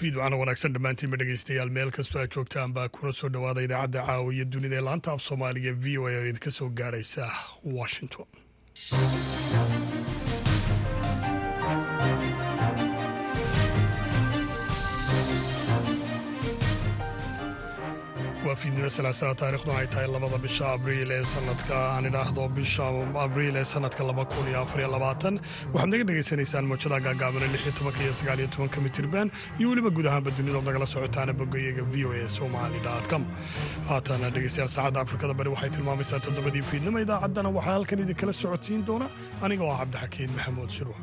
fiidwacana wanaagsan dhammaantiinba dhegeystayaal meel kastoo aad joogtaan baa kuna soo dhowaada idaacadda caawiya dunida ee laanta af soomaaliga v o a oo idinka soo gaadhaysa washington waa fiidnimo salaasaa taariikhduna ay tahay labada bisha abriil ee sanadka aan idhaahdo bisha abriil ee sanadka laba kun iyo afariyo labaatan waxaad naga dhegaysanaysaan moojada gaagaabana lix iyo tobanka iyo sagaal iyo tobanka mitirban iyo weliba guud ahaanba dunidood nagala socotaana bogayaga v o a somali com haatana dhegeystayaal saacadda afrikada bari waxay tilmaamaysaa toddobadii fiidnimo idaacaddana waxaa halkan idinkala socodsiin doona aniga oo ah cabdixakiin maxamuud shirwa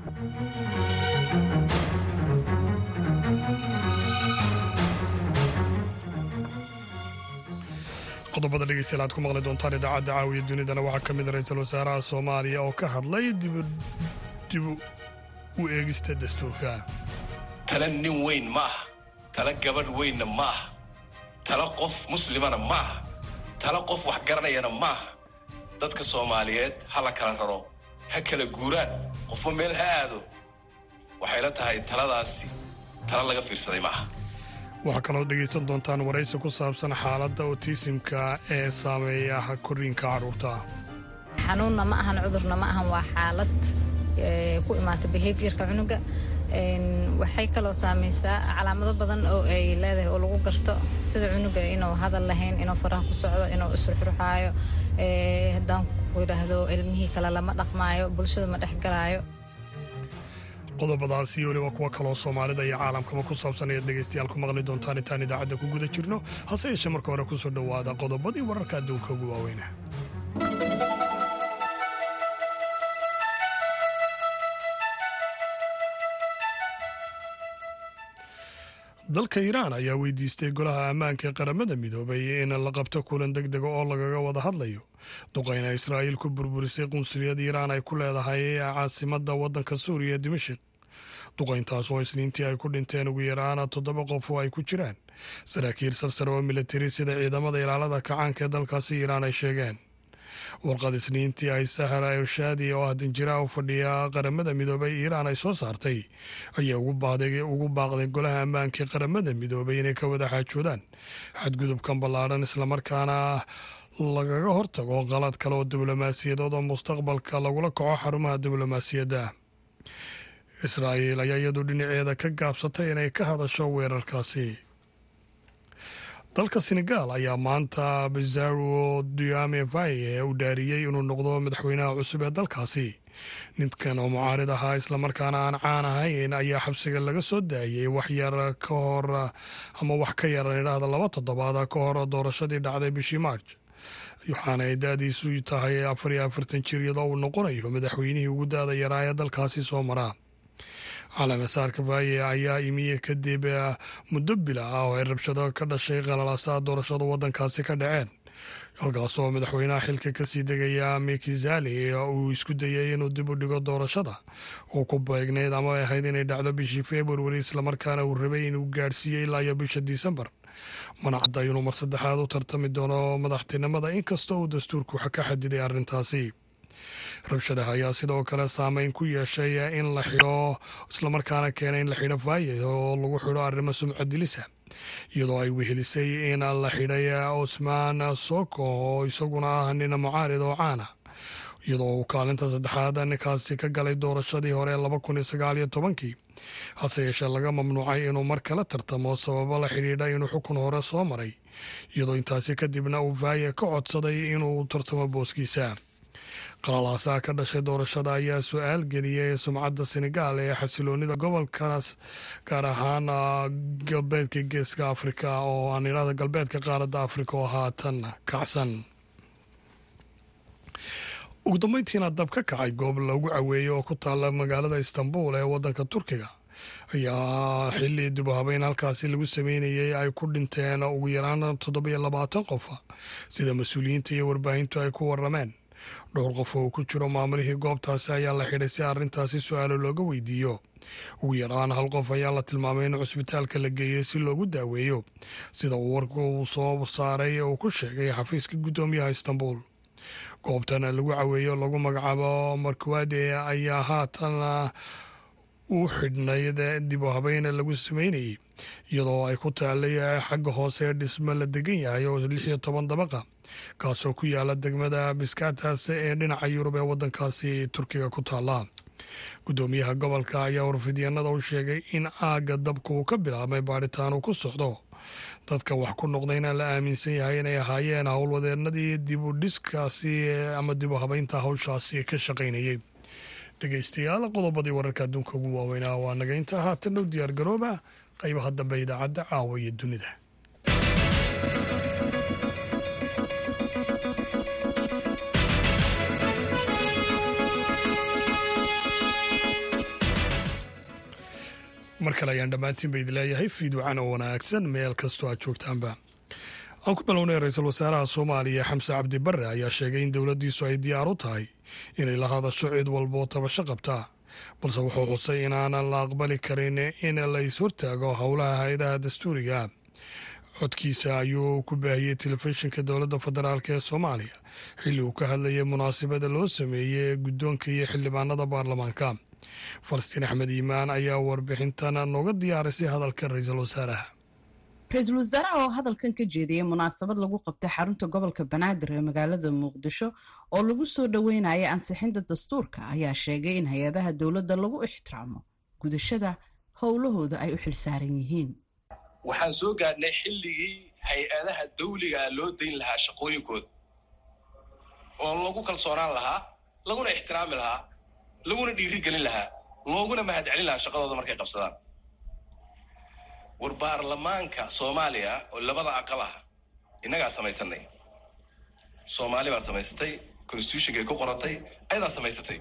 qodobada dhegeystayaal aad ku maqli doontaan idaacadda caawiya dunidana waxaa ka mid a ra-iisul wasaaraha soomaaliya oo ka hadlay dib u eegista dastuurka tala nin weyn ma aha tala gabadh weynna ma aha tala qof muslimana ma aha tala qof wax garanayana ma aha dadka soomaaliyeed ha la kala raro ha kala guuraan qofba meel ha aado waxayla tahay taladaasi tala laga fiirsaday ma aha waxaa kaloo dhegaysan doontaan waraysi ku saabsan xaaladda otisimka ee saameeya koriinka carruurta xanuunna ma ahan cudurna ma ahan waa xaalad ku imaata behaviorka cunuga waxay kaloo saamaysaa calaamado badan oo ay leedahay oo lagu garto sida cunuga inuu hadal lahayn inuu faraha ku socdo inuu isruxruxaayo haddaan ku idhaahdo ilmihii kale lama dhaqmaayo bulshada ma dhexgalaayo qodobadaasi weliba kuwa kaloo soomaalida iyo caalamkaba ku saabsan ayaad dhegaystayaal ku maqli doontaan intaan idaacadda ku guda jirno hase yeeshee marka hore ku soo dhowaada qodobadii wararka adduunka ugu waaweyna dalka iiraan ayaa weydiistay golaha ammaanka ee qaramada midoobay in la qabto kulan deg dega oo lagaga wada hadlayo duqayna israa'iil ku burburisay qunsuliyad iiraan ay ku leedahay caasimadda waddanka suuriya ee dimashik duqayntaas oo isniintii ay ku dhinteen ugu yaraan toddoba qof oo ay ku jiraan saraakiil sarsare oo militari sida ciidamada ilaalada kacaanka ee dalkaasi iiraan ay sheegeen warqad isniintii ay sahara irshaadi oo ah danjiraha u fadhiya qaramada midoobay iiraan ay soo saartay ayaa ugu baaqday golaha ammaanka ee qaramada midoobay inay ka wada xaajoodaan xadgudubkan ballaadhan islamarkaana lagaga hortago qalad kale oo diblomaasiyadood oo mustaqbalka lagula kaco xarumaha diblomaasiyadda israa'iil ayaa iyadu dhinaceeda ka gaabsatay inay ka hadasho weerarkaasi dalka senegaal ayaa maanta bizarro duame vaye u dhaariyey inuu noqdo madaxweynaha cusub ee dalkaasi ninkan oo mucaarid ahaa islamarkaana aan caan ahayn ayaa xabsiga laga soo daayey wax yar ka hor ama wax ka yaran idhaahda laba toddobaad ka hor doorashadii dhacday bishii maarj waxaana ay da-diisu tahay afar iyo afartan jir iyadoo uu noqonayo madaxweynihii ugu da-da yaraa ee dalkaasi soo maraa calaamasaarka vaaye ayaa imiye kadib muddo bila ah oo ay rabshado ka dhashay qalalaasaha doorashada waddankaasi ka dhaceen halkaasoo madaxweynaha xilka kasii degaya mikizali uu isku dayay inuu dib u dhigo doorashada oo ku beegnayd ama ay ahayd inay dhacdo bishii februari islamarkaana uu rabay inuu gaadhsiiyey ilaa iyo bisha disembar mana cadda inuu mar saddexaad u tartami doono madaxtinimada inkastoo uu dastuurku ka xadiday arrintaasi rabshadaha ayaa sidoo kale saameyn ku yeeshay in la xidho islamarkaana keenay in la xidho vaaye oo lagu xidho arrimo sumcad dilisa iyadoo ay wehelisay in la xidhay osmaan soko oo isaguna ah nin mucaarid oo caana iyadoo uu kaalinta saddexaad ninkaasi ka galay doorashadii hore laba kun iyo sagaal iyo tobankii hase yeeshee laga mamnuucay inuu mar kale tartamo sababo la xidhiidha inuu xukun hore soo maray iyadoo intaasi kadibna uu vaaye ka codsaday inuu tartamo booskiisa qalalaasaha ka dhashay doorashada ayaa su-aal geliyay sumcadda senegaal ee xasiloonida gobolkaas gaar ahaan galbeedka geeska afrika oo aan idhahda galbeedka qaaradda afrika oo haatan kacsan ugu dambeyntiina dab ka kacay goob lagu caweeyey oo ku taalla magaalada istanbul ee waddanka turkiga ayaa xilli dib u habeyn halkaasi lagu sameynayay ay ku dhinteen ugu yaraan toddobiyo labaatan qof sida mas-uuliyiinta iyo warbaahintu ay ku warameen dhowr qof oo ku jiro maamulihii goobtaasi ayaa la xidhay si arrintaasi su-aalo looga weydiiyo ugu yaraan hal qof ayaa la tilmaamay in cusbitaalka la geeyey si loogu daaweeyo sida uu warku uu soo saaray uu ku sheegay xafiiska guddoomiyaha istanbul goobtan lagu caweeyo lagu magacaabo markwade ayaa haatan uu xidhnayd dib u habeyn lagu sameynayay iyadoo ay ku taallay xagga hoose ee dhismo la degan yahay oo lix iyo toban dabaqa kaasoo ku yaala degmada biskaataas ee dhinaca yurub ee waddankaasi turkiga ku taalla guddoomiyaha gobolka ayaa warfidyanada u sheegay in aagga dabka uu ka bilaabmay baadhitaan uu ku socdo dadka wax ku noqdayna la aaminsan yahay inay ahaayeen howlwadeenadii dib u dhiskaasi ama dib u habeynta hawshaasi ka shaqaynayay dhegeystayaal qodobadii wararka adduunka ugu waaweynaa waa naga intaa haatan dhow diyaar garooba qaybaha dambe idaacadda caawa iyo dunida mar kale ayaan dhammaantiin ba idin leeyahay fiidwacan oo wanaagsan meel kastoo aad joogtaanba aan ku bilownay ra-iisul wasaaraha soomaaliya xamse cabdi barre ayaa sheegay in dowladdiisu ay diyaar u tahay inay la hadasho cid walboo tabasho qabtaa balse wuxuu xusay inaanan la aqbali karin in la is hortaago howlaha hay-adaha dastuuriga codkiisa ayuu ku baahiyey telefishinka dowladda federaalk ee soomaaliya xilli uu ka hadlayay munaasabada loo sameeyey guddoonka iyo xildhibaanada baarlamaanka falastiin axmed iimaan ayaa warbixintan nooga diyaarisay hadalka ra-iisul wasaaraha ra-iisul wasaaraha oo hadalkan ka jeediyey munaasabad lagu qabtay xarunta gobolka banaadir ee magaalada muqdisho oo lagu soo dhoweynaya ansixinta dastuurka ayaa sheegay in hay-adaha dowladda lagu ixtiraamo gudashada howlahooda ay u xilsaaran yihiin waxaan soo gaadhnay xilligii hay-adaha dawligaa loo dayn lahaa shaqooyinkooda oo lagu kalsoonaan lahaa laguna ixtiraami lahaa laguna dhiiri gelin lahaa looguna mahadcelin lahaa shaqadooda markay qabsadaan war baarlamaanka soomaaliya oo labada aqal ah innagaa samaysanay soomaali baa samaysatay constitutionkay ku qoratay ayadaa samaysatay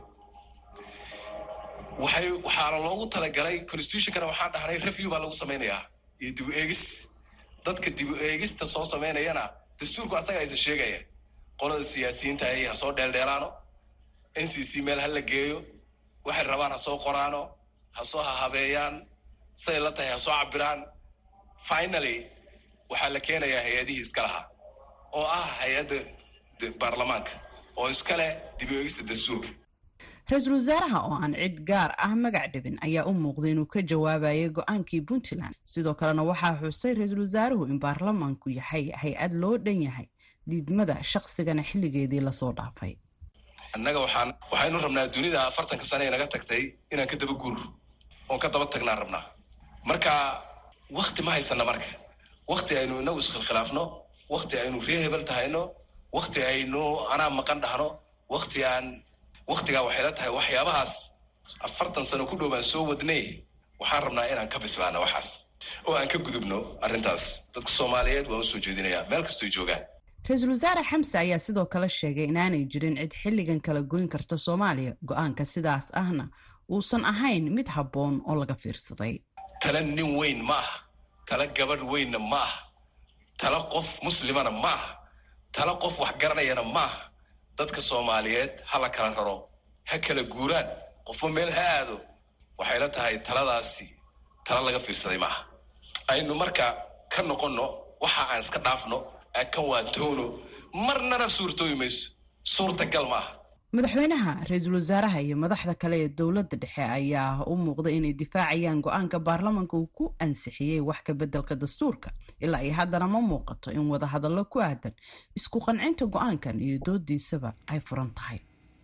waxay waxaana loogu talagalay constitutionkana waxaan dhahnay review baa lagu samaynayaa iyo dibu eegis dadka dibu eegista soo samaynayana dastuurku asaga aysa sheegaya qolada siyaasiyiinta ay ha soo dheeldheelaano n c c meel ha la geeyo waxay rabaan ha soo qoraano ha soo hahabeeyaan say la tahay ha soo cabiraan finaly waxaa la keenayaa hay-adihii iska lahaa oo ah hay-adda baarlamaanka oo iska leh dib u eegista dastuurka ra-iisul wasaaraha oo aan cid gaar ah magac dhibin ayaa u muuqday inuu ka jawaabayay go-aankii puntland sidoo kalena waxaa xusay ra-iisul wasaaruhu in baarlamaanku yahay hay-ad loo dhan yahay diidmada shaqsigana xilligeedii lasoo dhaafay annaga waxaan waxaynu rabnaa dunida afartanka sane ee naga tagtay inaan ka daba guur oon ka daba tagnaan rabnaa marka wakti ma haysana marka wakti aynu inagu iskhilkhilaafno wakti aynu ree hebel tahayno wakti aynu anaa maqan dhahno wakti aan waktigaa waxay la tahay waxyaabahaas afartan sano ku dhow baan soo wadnay waxaan rabnaa inaan ka bislaano waxaas oo aan ka gudubno arrintaas dadka soomaaliyeed waan usoo jeedinayaa meel kastoy joogaan ra-iisul wasaare xamse ayaa sidoo kale sheegay inaanay jirin cid xilligan kala goyn karta soomaaliya go-aanka sidaas ahna uusan ahayn mid habboon oo laga fiirsaday tala nin weyn ma aha tala gabadh weynna ma aha tala qof muslimana ma aha tala qof wax garanayana ma aha dadka soomaaliyeed ha la kala raro ha kala guuraan qofba meel ha aado waxay la tahay taladaasi tala laga fiirsaday maaha aynu marka ka noqonno waxa aan iska dhaafno kan waa toono marnana suurtoobi mayso suurtagal ma aha madaxweynaha ra-iisul wasaaraha iyo madaxda kale ee dowladda dhexe ayaa u muuqda inay difaacayaan go-aanka baarlamaanka uu ku ansixiyey wax ka beddelka dastuurka ilaa iyo haddana ma muuqato in wadahadallo ku aadan isku qancinta go-aankan iyo doodiisaba ay furan tahay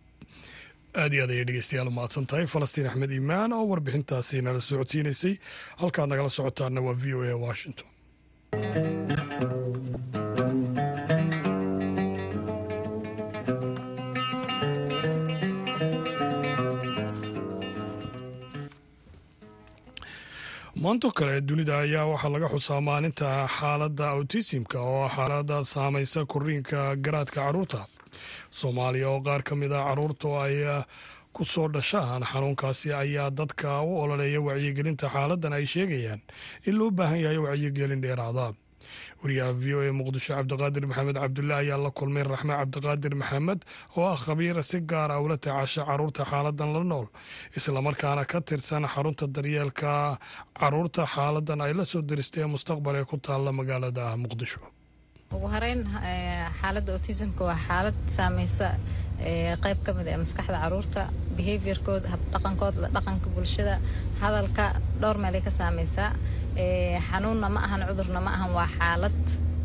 aad iyo aad ayay dhegeystayaal umahadsan tahay falastiin axmed iimaan oo warbixintaasi nala socodsiinaysay halkaad nagala socotaana waa v o a washington maanto kale dunida ayaa waxaa laga xusaa maalinta xaaladda awtisimka oo xaalada saamaysa koriinka garaadka caruurta soomaaliya oo qaar ka mid a caruurta ay ku soo dhashaan xanuunkaasi ayaa dadka u ololeeya wacyigelinta xaaladan ay sheegayaan in loo baahan yahay wacyigelin dheeraada wariyaha v o a muqdisho cabdiqaadir maxamed cabdulle ayaa la kulmay raxme cabdiqaadir maxamed oo ah khabiir si gaar ah ula tacaasha caruurta xaaladan la nool islamarkaana ka tirsan xarunta daryeelka caruurta xaaladan ay la soo diristay mustaqbal ee ku taalla magaalada muqdisho ugu horeyn xaaladda autismka waa xaalad saameysa qeyb ka mid ee maskaxda caruurta behaviorkooda habdhaqankooda dhaqanka bulshada hadalka dhowr meelay ka saameysaa xanuunna ma ahan cudurna ma ahan waa xaalad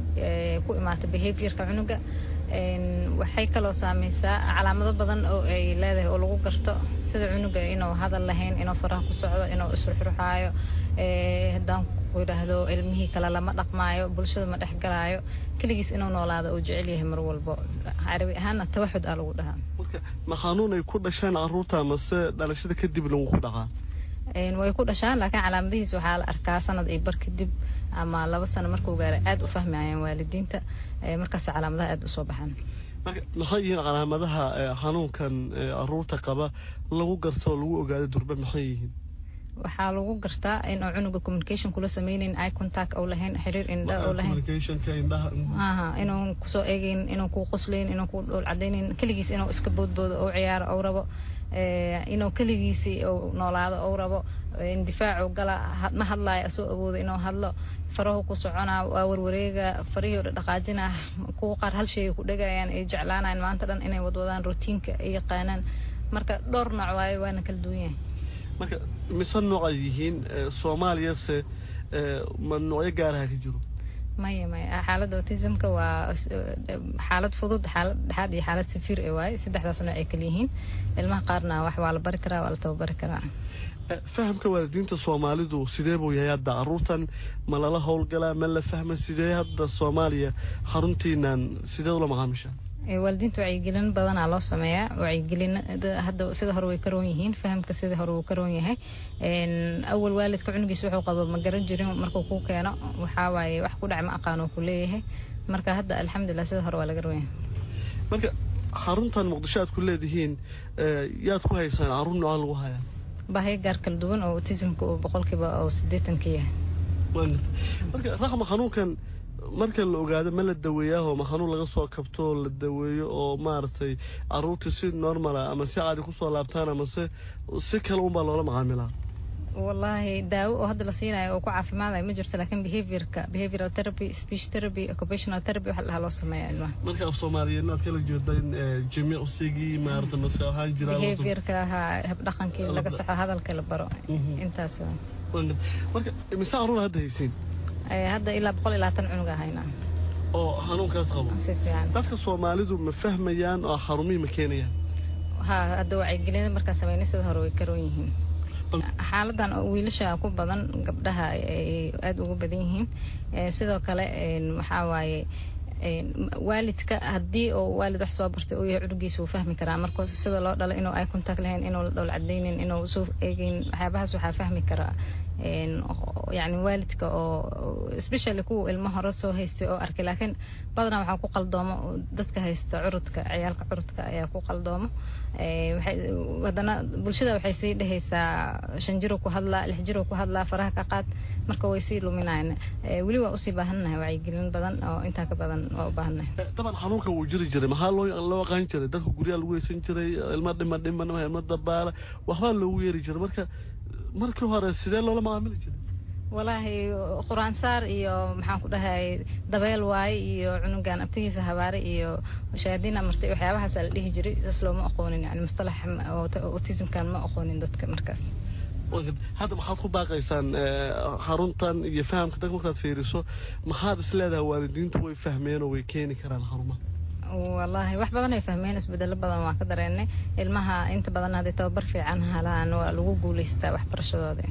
ku imaata behaviorka cunuga waxay kaloo saameysaa calaamado badan oo ay leedahay oo lagu garto sida cunuga inuu hadal lahayn inuu faraha ku socdo inuu isruxruxaayo haddaan ku idhaahdo ilmihii kale lama dhaqmaayo bulshada ma dhexgalaayo keligiis inuu noolaado uu jecel yahay mar walbo carabi ahaanna tawaxud aa lagu dhahaa ma xanuun ay ku dhashaan caruurta mase dhalashada kadib lagu ku dhacaa way ku dhashaan laakiin calaamadihiis waxaa la arkaa sanad iyo bar kadib ama laba sano markuu gaara aada u fahmayaan waalidiinta markaas calaamadaha aada usoo baxaan marka maxay yihiin calaamadaha xanuunkan caruurta qaba lagu garto oo lagu ogaado durbe maxay yihiin waxaa lagu gartaa inuu cunuga communication kula sameyneyn eye contact ou lahayn xiriir indha ou lahayn aha inuu kusoo eegeyn inuu kuu qoslayn inuu kuu dhool cadaynayn keligiis inuu iska boodboodo ou ciyaaro ou rabo inuu keligiisi ou noolaado ou rabo indifaacu gala ma hadlaayo asoo awooda inuu hadlo farahu ku soconaa waa warwareega farihii o dhaqaajina kuwa qaar hal sheegay ku dhegayaan ay jeclaanayan maanta dhan inay wadwadaan routiinka ay yaqaanaan marka dhowr nooc waayo waana kala duwan yahay marka mise nooc ay yihiin soomaaliyase ma noocyo gaaraha ka jiro maya maya xaaladda autismka waa xaalad fudud xaalad dhexaad iyo xaalad safiir ee waaye saddexdaas nooc ay kala yihiin ilmaha qaarna wax waa la bari karaa waa la tababari karaa fahamka waalidiinta soomaalidu sidee buu yahay hadda caruurtan ma lala howlgalaa ma la fahma sidee hadda soomaaliya xaruntiinan sidee ula macaamishaa waalidiinta wacyigelin badanaa loo sameeyaa wacyigelin hadda sida hore way ka roon yihiin fahamka sida hore wuu ka roon yahay awal waalidka cunugiisa wuxuu qabo ma garan jirin markuu kuu keeno waxaa waaye wax ku dhac ma aqaan uu ku leeyahay marka hadda alxamdulilah sida hore waa laga roon yahay marka xaruntan muqdisho aad ku leedihiin yaad ku haysaan caruur nooca lagu hayaa bahyo gaar kala duwan oo autismka uu boqolkiiba oo siddeetanka yahay marka raxma xanuunkan marka la ogaado ma la daweeyaahoo ma xanuun laga soo kabto la daweeyo oo maaragtay caruurta si normala ama si caadi kusoo laabtaan ama se si kale unbaa loola macaamilaa wallaahi daawo oo hadda la siinayo oo ku caafimaadayo ma jirto laakiin behaviorka behavioral therapy speech therapy occupational therapy waxa la dhahaa loo sameeya ilmaha marka af soomaaliyeedna aad kala jeeda in jimicsigii maarata maska ahaan jiraa behaviorka ahaa habdhaqankii laga saxo hadalka la baro intaas marka mise caruur hadda haysiin hadda ilaa boqol iyo labaatan cunuga haynaa oo xanuunkaas qabo si fiican dadka soomaalidu ma fahmayaan oo xarumihii ma keenayaan ha hadda wacyigelin markaa sameynay sida hore way karoon yihiin xaaladan wiilasha ku badan gabdhaha ay aada ugu badan yihiin sidoo kale waxaa waaye waalidka haddii uu waalid wax soo bartay uu yahay cunugiisa wuu fahmi karaa marka sida loo dhalo inuu eye contact lahayn inuu la dhowl cadaynin inuu soo eegeyn waxyaabahaas waxaa fahmi karaa yani waalidka oo especially kuwa ilmo hore soo haystay oo arkay laakiin badanaa waxaa ku qaldoomo dadka haysta curudka ciyaalka curudka ayaa ku qaldoomo haddana bulshada waxay sii dhehaysaa shan jiro ku hadlaa lix jiro ku hadlaa faraha ka qaad marka way sii luminayan weli waa usii baahannahay wacyigelin badan oo intaa ka badan waa u baahannahay daban xanuunka wuu jiri jiray maxaa loo loo aqaan jiray dadka guryaha lagu heysan jiray ilma dhima dhiman ilma dabaala waxbaa loogu yeeri jiray marka markii hore sidee loola macaamili jiray walaahi quraansaar iyo maxaan ku dhahay dabeel waaye iyo cunugan abtigiisa habaare iyo shayaadiin amartay waxyaabahaasa la dhihi jiray saas looma aqoonin yani mustalax autismkan ma aqoonin dadka markaas hadda maxaad ku baaqaysaan xaruntan iyo fahamka dadka markaad fiiriso maxaad is leedahay waalidiintu way fahmeen oo way keeni karaan xarumaha wallaahi wax badan ay fahmeen isbedelo badan waa ka dareennay ilmaha inta badan hadday tababar fiican halaan waa lagu guulaystaa waxbarashadooda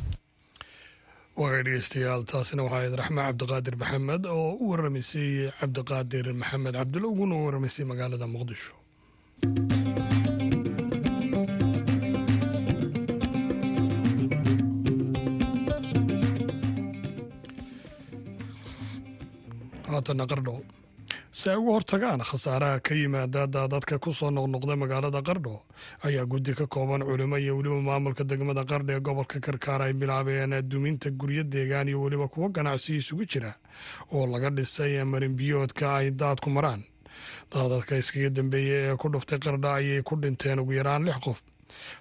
waagay dhegeystayaal taasina waxaa ahayd raxme cabdiqaadir maxamed oo u waramaysay cabdiqaadir maxamed cabdulla uguna u waramaysay magaalada muqdisho haatana qardho si ay uga hortagaan khasaaraha ka yimaada daadadka ku soo noqnoqda magaalada qardho ayaa guddi ka kooban culimo iyo weliba maamulka degmada qardho ee gobolka karkaar ay bilaabeen duminta guryo deegaan iyo weliba kuwo ganacsi isugu jira oo laga dhisay marinbiyoodka ay daadku maraan daadadka iskaga dambeeyey ee ku dhuftay qardho ayay ku dhinteen ugu yaraan lix qof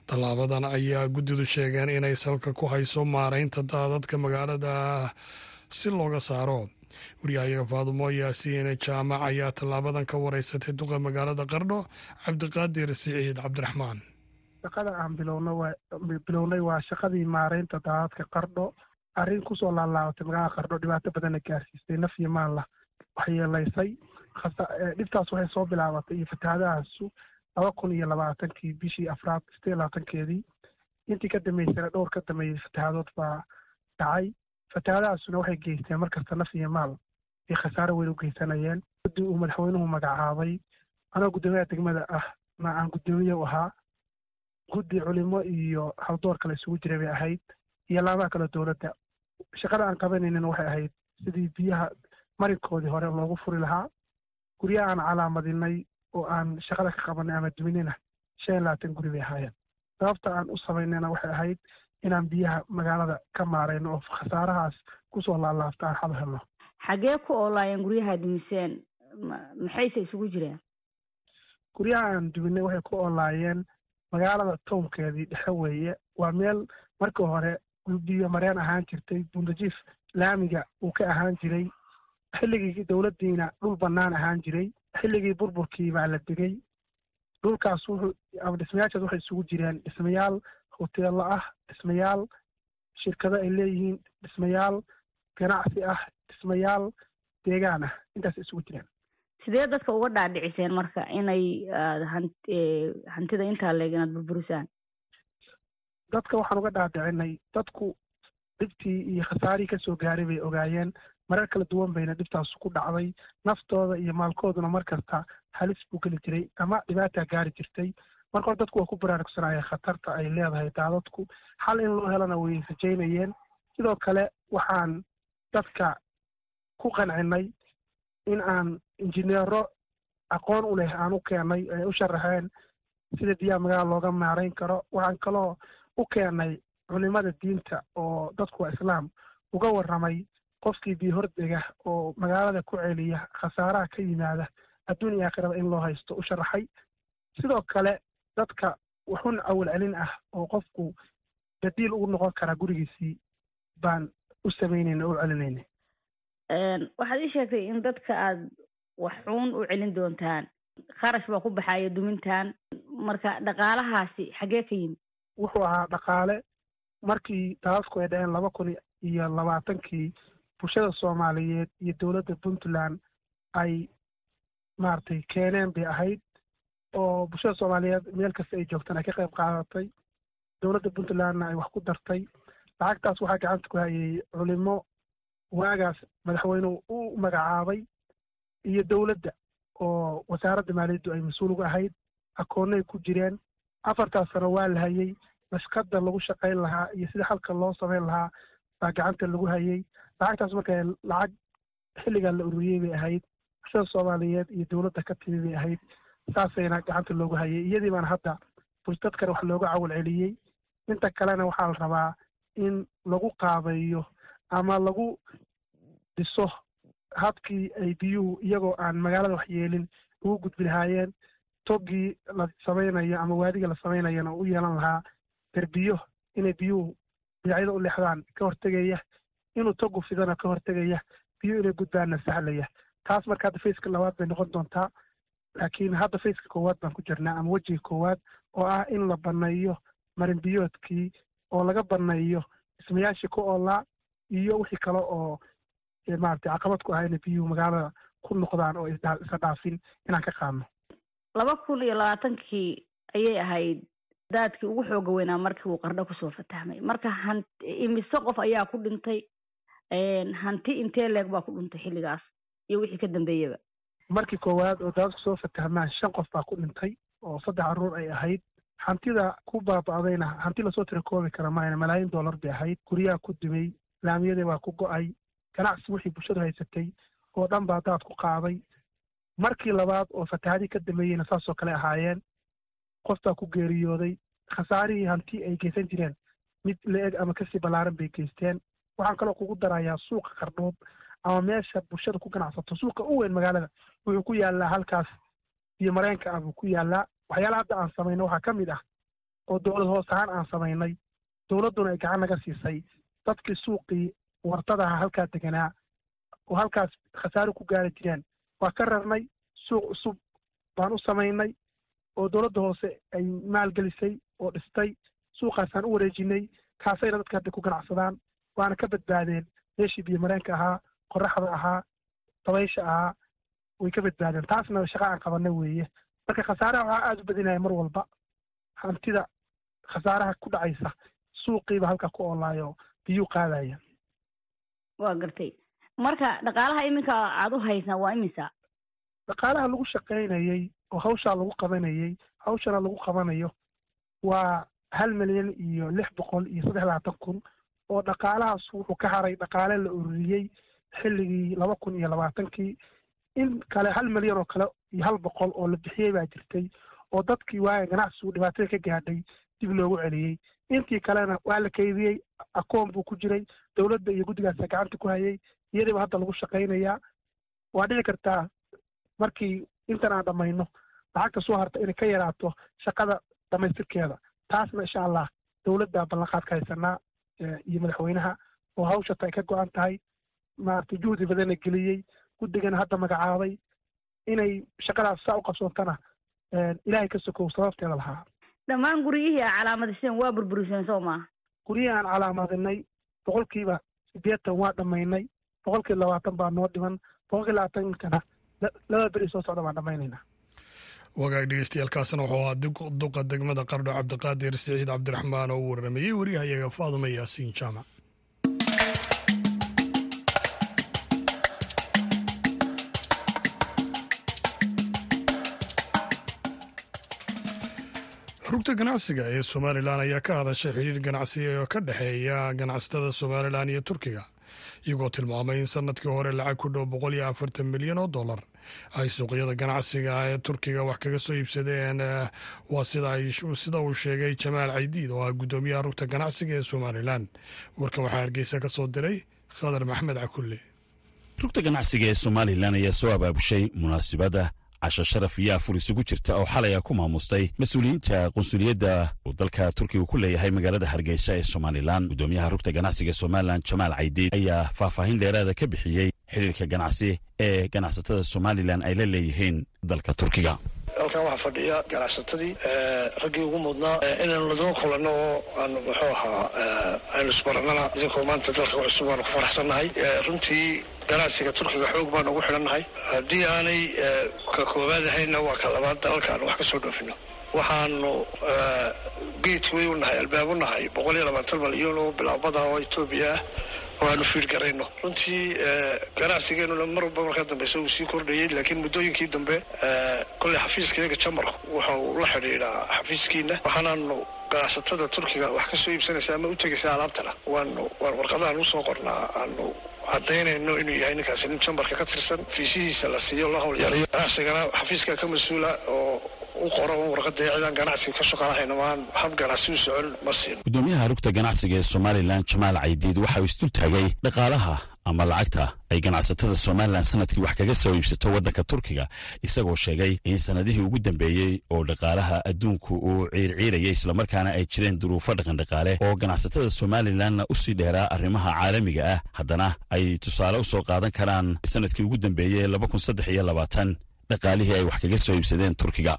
tallaabadan ayaa guddidu sheegeen inay salka ku hayso maaraynta daadadka magaalada si looga saaro waryahayaga faadumo yaasiin jaamac ayaa tallaabadan ka wareysatay duqa magaalada qardho cabdiqaadir siciid cabdiraxmaan shaqada aan bilownay waa shaqadii maareynta daadadka qardho arrin kusoo laalaabatay magaalada qardho dhibaato badanna gaarsiisay naf iyo maalla waxyeelaysay dhibtaas waxay soo bilaabatay iyo fatahaadahaasu laba kun iyo labaatankii bishii afraad sideed labaatankeedii intii ka dambeysana dhowr ka dambeeyey fatahaadood baa dhacay fatahaadahaasuna waxay geysteen markasta naf iyo maal ay khasaaro weyn u geysanayeen guddi uu madaxweynuhu magacaabay anoo guddoomiyaha degmada ah ma aan guddoomiye u ahaa guddi culimo iyo haldoor kale isugu jiray bay ahayd iyo laamaha kale dowladda shaqada aan qabanaynin waxay ahayd sidii biyaha marinkoodii hore loogu furi lahaa guryaha aan calaamadinay oo aan shaqada ka qabanay ama duminina shan iyo labaatan guri bay ahaayeen sababta aan u samaynayna waxay ahayd inaan biyaha magaalada ka maarayno oo khasaarahaas kusoo laalaabta aan xal helno xagee ku oolaayeen guryaha dumiseen maxayse isugu jireen guryaha aan duminay waxay ku oolaayeen magaalada townkeedii dhexe weeye waa meel markii hore biyo mareen ahaan jirtay bundajiif laamiga uu ka ahaan jiray xilligii dowladdiina dhul bannaan ahaan jiray xilligii burburkii baa la degay dhulkaas wuxuu ama dhismayaashaas waxay isugu jireen dhismayaal hoteello ah dhismayaal shirkado ay leeyihiin dhismayaal ganacsi ah dhismayaal deegaan ah intaas isugu jireen sidee dadka uga dhaadhiciseen marka inay hantida intaa leeg inaad burburisaan dadka waxaan uga dhaadhicinay dadku dhibtii iyo khasaarihii kasoo gaaray bay ogaayeen marar kala duwan bayna dhibtaas ku dhacday naftooda iyo maalkooduna mar kasta halis buu geli jiray ama dhibaataa gaari jirtay marka hore dadku waa ku baraarugsanayeen khatarta ay leedahay daadadku xal in loo helana way rajaynayeen sidoo kale waxaan dadka ku qancinay in aan injineero aqoon u leh aan u keenay ay u sharaxeen sida biyaha magaala looga maarayn karo waxaan kaloo u keenay culimada diinta oo dadku waa islaam uga warramay qofkii biyo hordega oo magaalada ku celiya khasaaraha ka yimaada adduun iyo aakhiraba in loo haysto u sharaxay sidoo kale dadka waxun awal celin ah oo qofku badiil ugu noqon karaa gurigiisii baan u samaynayna u celinayna waxaad ii sheegtay in dadka aad waxuun u celin doontaan kharash baa ku baxaya dumintan marka dhaqaalahaasi xaggee ka yimid wuxuu ahaa dhaqaale markii daadadku ay dhaceen laba kun iyo labaatankii bulshada soomaaliyeed iyo dowladda puntland ay maaragtay keeneen bay ahayd oo bulshada soomaaliyeed meel kasta ay joogtaan ay ka qayb qaadatay dowladda puntlandna ay wax ku dartay lacagtaas waxaa gacanta ku hayay culimo waagaas madaxweynuhu u magacaabay iyo dowladda oo wasaaradda maaliyaddu ay mas-uul uga ahayd akoonnay ku jireen afartaas sano waa la hayay nashqada lagu shaqayn lahaa iyo sida halka loo samayn lahaa baa gacanta lagu hayay lacagtaas marka lacag xilligaa la ururiyey bay ahayd bulshada soomaaliyeed iyo dowladda ka timi bay ahayd saasayna gacanta loogu hayay iyadii baana hadda dadkana wax looga cawal celiyey inta kalena waxaa la rabaa in lagu qaabeeyo ama lagu dhiso habkii ay biyuhu iyagoo aan magaalada wax yeelin ugu gudbi lahaayeen toggii la samaynayo ama waadiga la samaynayana u yeelan lahaa derbiyo inay biyuhu dhinacyada u leexdaan ka hortegaya inuu toggu fidana ka hortegaya biyuhu inay gudbaanna sahlaya taas marka hadda faceka labaad bay noqon doontaa laakiin hadda faceka koowaad baan ku jirnaa ama wejiga koowaad oo ah in la banneeyo marinbiyoodkii oo laga banneeyo dhismayaashii ku oolaa iyo wixii kale oo maaragtay caqabad ku ah inay biyuhu magaalada ku noqdaan oo isa dhaafin inaan ka qaadno laba kun iyo labaatankii ayay ahayd daadkii ugu xooga weynaa markii uu qardho kusoo fatahmay marka han imise qof ayaa ku dhintay hanti intee leeg baa ku dhintay xilligaas iyo wixii ka dambeeyaba markii koowaad oo daadadku soo fatahmaan shan qof baa ku dhintay oo saddex carruur ay ahayd hantida ku baaba'dayna hanti lasoo tira koobi kara maayna malaayiin dollar bay ahayd guryaha ku dumay laamiyadii baa ku go'ay ganacsi wixii bulshadu haysatay oo dhan baa daad ku qaaday markii labaad oo fatahaadii ka dambeeyeyna saasoo kale ahaayeen qof baa ku geeriyooday khasaarihii hanti ay geysan jireen mid la-eg ama kasii ballaaran bay geysteen waxaan kaloo kugu darayaa suuqa qardhood ama meesha bulshada ku ganacsato suuqa u weyn magaalada wuxuu ku yaallaa halkaas iyo mareenka ah buu ku yaallaa waxyaala hadda aan samayno waxaa ka mid ah oo dowlad hoos ahaan aan samaynay dowladduna ay gacan naga siisay dadkii suuqii wartadaha halkaa deganaa oo halkaas khasaaro ku gaari jireen waa ka rarnay suuq cusub baan u samaynay oo dowladda hoose ay maalgelisay oo dhistay suuqaasaan u wareejinay kaasayna dadka hadda ku ganacsadaan waana ka badbaadeen meeshii biyo mareenka ahaa qoraxda ahaa dabaysha ahaa way ka badbaadeen taasna shaqa aan qabanay weeye marka khasaaraha waxaa aada u badinaya mar walba hantida khasaaraha ku dhacaysa suuqiiba halkaa ku oolaayo biyuu qaadaya waa gartay marka dhaqaalaha iminka aada u haysaan waa imisa dhaqaalaha lagu shaqaynayey oo hawshaa lagu qabanayey hawshana lagu qabanayo waa hal milyan iyo lix boqol iyo saddex labaatan kun oo dhaqaalahaas wuxuu ka haray dhaqaale la ururiyey xilligii laba kun iyo labaatankii in kale hal milyan oo kale iyo hal boqol oo la bixiyey baa jirtay oo dadkii waaga ganacsigu dhibaatada ka gaadhay dib loogu celiyey intii kalena waa la kaydiyey akoon buu ku jiray dowladda iyo guddigaasa gacanta ku hayay iyadiiba hadda lagu shaqaynayaa waa dhici kartaa markii intan aan dhammayno lacagta soo harta inay ka yaraato shaqada dhamaystirkeeda taasna insha allah dowladda ballanqaad ka haysanaa iyo madaxweynaha oo hawshata ay ka go-an tahay maaragtay juhdi badana geliyey guddigana hadda magacaabay inay shaqadaas saa u qabsoontana ilaahay ka sokow sababteeda lahaa dhammaan guryihii aa calaamadiseen waa burburiseen soo maa guryihii aan calaamadinay boqolkiiba siddeetan waa dhammaynay boqolkii labaatan baa noo dhiman boqolkii labaatankana laba beri soo socda baan dhammaynaynaa wagaag dhegeystayaaalkaasna wuxuu ahaa duqa degmada qardho cabdiqaadir siciid cabdiraxmaan oo u warramayey wariyahayaga faaduma yaasiin jaamac rugta ganacsiga ee somalilan ayaa ka hadashay xidhiir ganacsi oo ka dhexeeya ganacsatada somalilan iyo turkiga iyagoo tilmaamay in sanadkii hore lacag ku dhow boqol iyo afartan milyan oo dollar ay suuqyada ganacsiga ee turkiga wax kaga soo iibsadeen waa sida uu sheegay jamaal caydiid oo ah guddoomiyaha rugta ganacsiga ee somalilan warkan waxaa hargeysa ka soo diray khadar maxmed cakulle rugta ganacsiga ee somalilan ayaa soo abaabushay munaasibadda casho sharaf iyo afur isugu jirta oo xalay a ku maamustay mas-uuliyiinta qunsuliyadda uu dalka turkiga ku leeyahay magaalada hargeysa ee somalilan guddoomiyaha rugta ganacsiga ee somalilan jamaal caydiid ayaa faahfaahin dheeraada ka bixiyey xidhiirka ganacsi ee ganacsatada somalilan ay la leeyihiin dalka turkiga halkan waxaa fadhiya ganacsatadii raggii ugu mudnaa inaynu ladaba kulanno oo aan muxuu ahaa aynu isbarannana idinkoo maanta dalka cusub waanu ku faraxsannahay runtii ganacsiga turkiga xoog baanu ugu xidhannahay haddii aanay ka koowaad ahayna waa ka labaad dalalka aanu wax ka soo dhoofino waxaanu geedway u nahay albaab u nahay boqol iyo labaatan malyan oo bilaabada oo etoobiya ah oo aanu fiir garayno runtii ganacsigeenuna mar walba markaa dambeysa uu sii kordhayey laakiin muddooyinkii dambe kolley xafiiskayaga jamarku waxa uu la xidhiidhaa xafiiskiina waxaanaanu ganacsatada turkiga wax ka soo iibsanaysa ama u tegaysa alaabtana waanu warqadahan usoo qornaa aanu cadaynayno inuu yahay ninkaasi nin jambarka ka tirsan fiisihiisa la siiyo la howlyarayo ganacsigana xafiiska ka mas-uula oo u qoro un warqada cidaan ganacsiga ka shaqalahayno maan hab ganacsi u socon ma siino guddoomiyaha rugta ganacsiga ee somalilan jamaal caydiid waxa uu isdul taagay dhaqaalaha ama lacagta ay ganacsatada somalilan sanadkii wax kaga soo iibsato waddanka turkiga isagoo sheegay in sanadihii ugu dambeeyey oo dhaqaalaha adduunku uu ciirciirayay islamarkaana ay jireen duruufo dhaqandhaqaale oo ganacsatada somalilanna usii dheeraa arrimaha caalamiga ah haddana ay tusaale u soo qaadan karaan sanadkii ugu dambeeyey laba kun saddex iyo labaatan dhaqaalihii ay wax kaga soo iibsadeen turkiga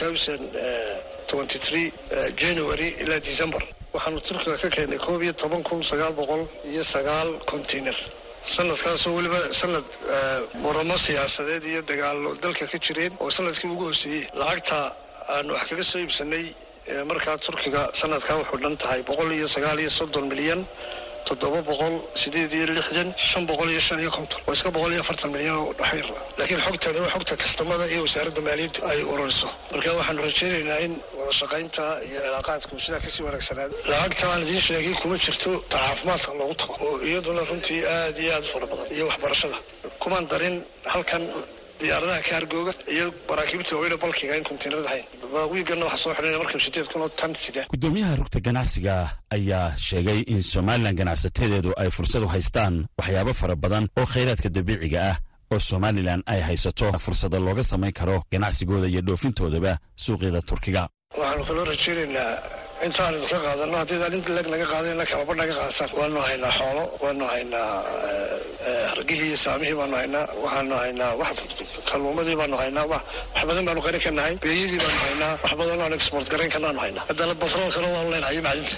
january ilaa december waxaanu turkiga ka keennay koob iyo toban kun sagaal boqol iyo sagaal container sanadkaasoo weliba sanad muramo siyaasadeed iyo dagaalo dalka ka jireen oo sanadkii ugu hooseeyey lacagta aanu wax kaga soo iibsanay markaa turkiga sanadkaa wuxuu dhan tahay boqol iyo sagaal iyo soddon milyan toddoba boqol sideed iyo lixdan shan boqol iyo shan iyo konton waa iska boqol iyo afartan milyan oo dhaxayr laakiin xogtani waa xogta kastamada iyo wasaaradda maaliyadda ay ururiso marka waxaanu rajaynaynaa in wada shaqaynta iyo cilaaqaadku sidaa kasii wanaagsanaado lacagta aan idiin sheegay kuma jirto ta caafimaadka loogu tago oo iyaduna runtii aad iyo aad u fara badan iyo waxbarashada kumaan darin halkan diyaaradaha kaargooga iyo maraakiibta waaweyne balkiga in kontaynarada hayn wiigana waxaa soo xidhanaya markab sideed kun oo tan sida guddoomiyaha rugta ganacsiga ayaa sheegay in somalilan ganacsatedeedu ay fursad u haystaan waxyaabo fara badan oo khayraadka dabiiciga ah oo somalilan ay haysato fursada looga samayn karo ganacsigooda iyo dhoofintoodaba suuqyada turkiga waxaanu kaloo rajaynaynaa intaan idinka qaadano haddiidaan inta leg naga qaadan ina kalaba naga qaadataan waanu haynaa xoolo waanu haynaa hargihii iyo saamihii baanu haynaa waxaanu haynaa wax kalluumadii baanu haynaa wax badan baanu qarin ka nahay beeyadii baanu haynaa wax badan aan export garayn karnaanu haynaa haddana batroolkana waanu leenahay iyo macdinta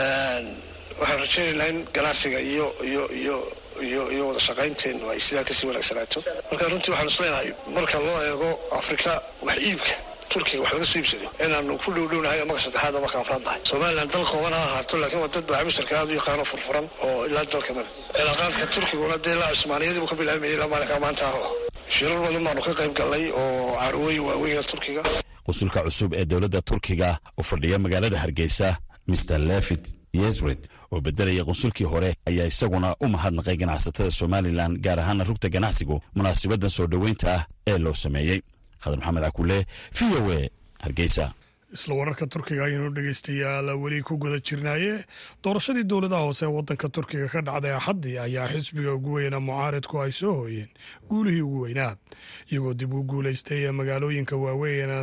waxaan rajaynaynaa in ganacsiga iyo iyo iyo iyo iyo wada shaqaynteenu ay sidaa kasii wanaagsanaato marka runtii waxaan isleenahay marka loo eego afrika wax iibka turkiga wax laga soo iibsaday inaanu ku dhowdhownahay marka saddexaad marka afraad nahay somalilan dal kooban ha ahaato laakiin waa dad baa misirka aad u yaqaano furfuran oo ilaa dalka male cilaaqaadka turkiguna dee ilaa cusmaaniyadii buu ka bilaamayay ilaa maalinka maanta aho shirar badan baanu ka qayb gallay oo carwooyin waaweyna turkiga qusulka cusub ee dowladda turkiga u fadhiya magaalada hargeysa mr levit yesred oo bedelaya qunsulkii hore ayaa isaguna u mahadnaqay ganacsatada somalilan gaar ahaana rugta ganacsigu munaasabaddan soo dhoweynta ah ee loo sameeyey khadar maxamed cakule v o e hargeysa isla wararka turkiga ayaynu dhegeystayaal weli ku guda jirnaaye doorashadii dowladaha hoose ee waddanka turkiga ka dhacday axaddii ayaa xisbiga ugu weyna mucaaridku ay soo hooyeen guulihii ugu weynaa iyagoo dib u guulaystay ee magaalooyinka waaweyn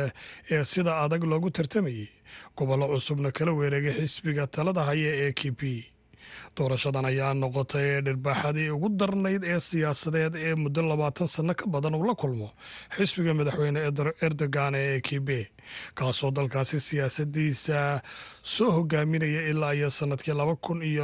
ee sida adag loogu tartamayey gobollo cusubna kala weereegay xisbiga talada haya ee k p doorashadan ayaa noqotay dhirbaaxadii ugu darnayd ee siyaasadeed ee muddo labaatan sanno ka badan uu la kulmo xisbiga madaxweyne erdogan ee k b kaasoo dalkaasi siyaasadiisa soo hogaaminaya ilaa iyo sanadkii laba kun iyo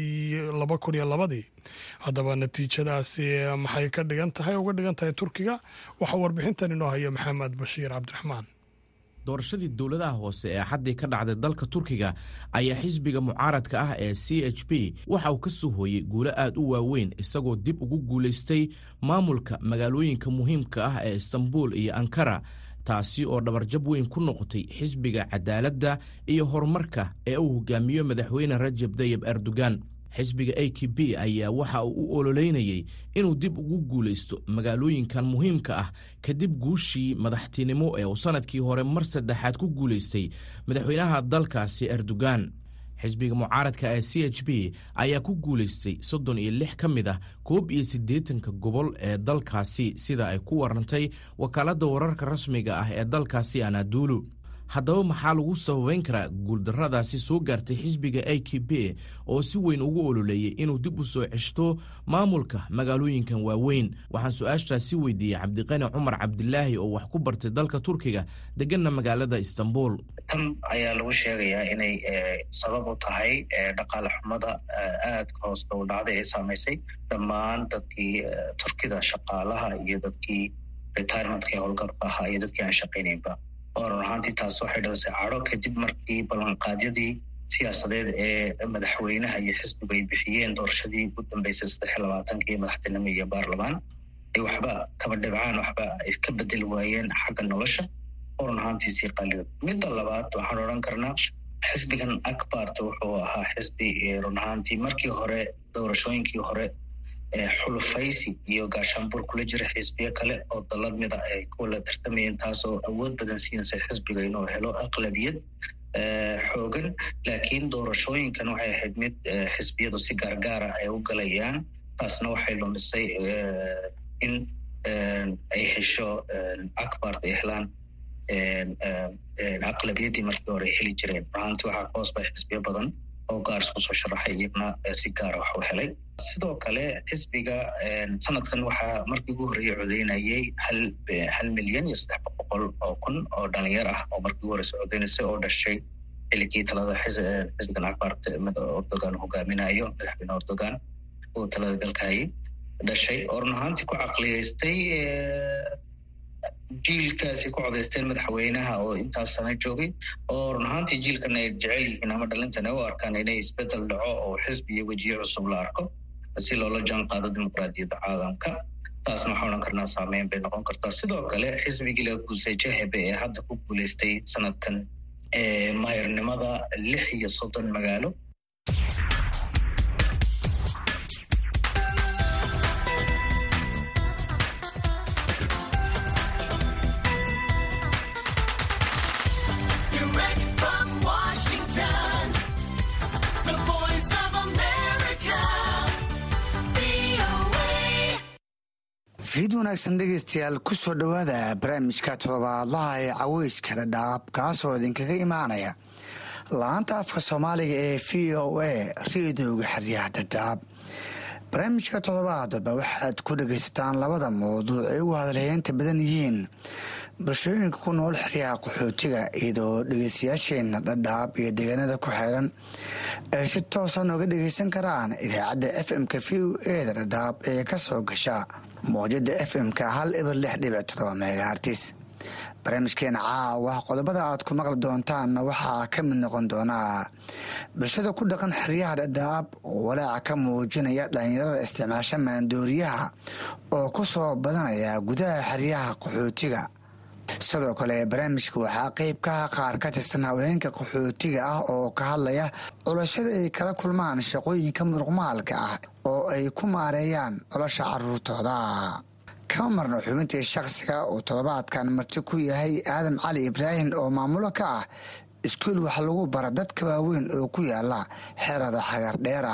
laba kun iyo labadii haddaba natiijadaasi maxay ka dhigan tahay uga dhigan tahay turkiga waxaa warbixintan inoo haya maxamed bashiir cabdiraxmaan doorashadii dowladaha hoose ee xaddii ka dhacday dalka turkiga ayaa xisbiga mucaaradka ah ee c h p waxa uu ka soo hooyey guulo aad u waaweyn isagoo dib ugu guulaystay maamulka magaalooyinka muhiimka ah ee istanbul iyo ankara taasi oo dhabarjab weyn ku noqotay xisbiga cadaaladda iyo horumarka ee uu hogaamiyo madaxweyne rajab tayib erdogan xisbiga a k b ayaa waxa uu u ololeynayey inuu dib ugu guulaysto magaalooyinkan muhiimka ah kadib guushii madaxtinimo ee uu sannadkii hore mar saddexaad ku guulaystay madaxweynaha dalkaasi erdogan xisbiga mucaaradka ee c h b ayaa ku guulaystay soddon iyo lix ka mid ah koob iyo siddeetanka gobol ee dalkaasi sida ay ku warantay wakaaladda wararka rasmiga ah ee dalkaasi anadulu haddaba maxaa lagu sababeyn karaa guuldarradaasi soo gaartay xisbiga a k b oo si weyn ugu ololeeyey inuu dib u soo ceshto maamulka magaalooyinkan waaweyn waxaan su-aashaasi weydiiyey cabdiqani cumar cabdilaahi oo wax ku bartay dalka turkiga deganna magaalada istanbul tan ayaa lagu sheegayaa inay sabab u tahay dhaqaale xumada aadka hoos dhow dhacday ee saamaysay dhammaan dadkii turkida shaqaalaha iyo dadkii retirementka ee howlgabka ahaa iyo dadkii aan shaqaynaynba oo run ahaantii taas waxay dhalisay cadho kadib markii ballanqaadyadii siyaasadeed ee madaxweynaha iyo xisbigu ay bixiyeen doorashadii ugu dambeysay saddex iyo labaatankii madaxtinimo iyo baarlamaan ay waxba kaba dhibcaan waxba ay ka bedeli waayeen xagga nolosha oo run ahaantii sii qaliyo midda labaad waxaan odhan karnaa xisbigan akbarta wuxuu ahaa xisbi run ahaantii markii hore doorashooyinkii hore xulufaysi iyo gaashaanbuur kula jira xisbiyo kale oo dalad mida ay kuwa la tartamayeen taasoo awood badan siinaysa xisbiga inuu helo aqlabiyad xoogan laakiin doorashooyinkan waxay ahayd mid xisbiyadu si gaargaara ay u galayaan taasna waxay lumisay in ay hesho akbart ay helaan aqlabiyaddii markii hore ay heli jireen ruahaantii waxaa ka hoos bay xisbiyo badan oo gaar isku soo sharaxay iyagna si gaara wax u helay sidoo kale xisbiga sanadkan waxaa markii ugu horreeyey codeynayay hal hal milyan iyo saddex boqol oo kun oo dhalinyar ah oo markii ugu horeysa codeynaysay oo dhashay xiligii talada xisbigan akbart erdogan hogaaminayo madaxweyne erdogan uu talada dalka hayay dhashay oo run ahaantii ku caqliyeystay jiilkaasi ku codaysteen madaxweynaha oo intaas sana joogay oo run ahaantii jiilkan ay jecel yihiin ama dhalintan ay u arkaan inay isbedel dhaco oo xisbi iyo wejiye cusub la arko si loola jaan qaado dimuqraadiyadda caalamka taasna waxaa odhan karnaa saameyn bay noqon kartaa sidoo kale xisbigii laga guusay jahebe ee hadda ku guuleystay sanadkan maayarnimada lix iyo soddon magaalo fiid wanaagsan dhegeystayaal kusoo dhowaada barnaamijka todobaadlaha ee caweyska dhadhaab kaasoo idinkaga imaanaya laanta afka soomaaliga ee v o a reedooga xeryaha dhadhaab barnaamijka toddobaadba waxaad ku dhagaysataan labada mawduuc ay ugu hadalheynta badan yihiin bulshooyinka ku nool xeryaha qaxootiga iyadoo dhegeystayaasheenna dhadhaab iyo deegaanada ku xeeran ay si toosa nooga dhageysan karaan idaacadda f m-ka v o eda dhadhaab ee ka soo gasha mowjada f m-ka hal ibar lix dhibic todoba megahartis barnaamijkeena caawa qodobada aad ku maqli doontaanna waxaa ka mid noqon doonaa bulshada ku dhaqan xeryaha dhadhaab oo walaaca ka muujinaya dhallinyarada isticmaasha maandooriyaha oo ku soo badanaya gudaha xeryaha qaxootiga sidoo kale barnaamijka waxaa qeyb kaha qaar ka tirsan haweenka qaxootiga ah oo ka hadlaya culashada ay kala kulmaan shaqooyinka muruqmaalka ah oo ay ku maareeyaan nolosha caruurtooda kama marno xubintii shakhsiga uu toddobaadkan marti ku yahay aadan cali ibraahim oo maamulo ka ah iskuul wax lagu bara dadka waaweyn oo ku yaala xerada xagardheera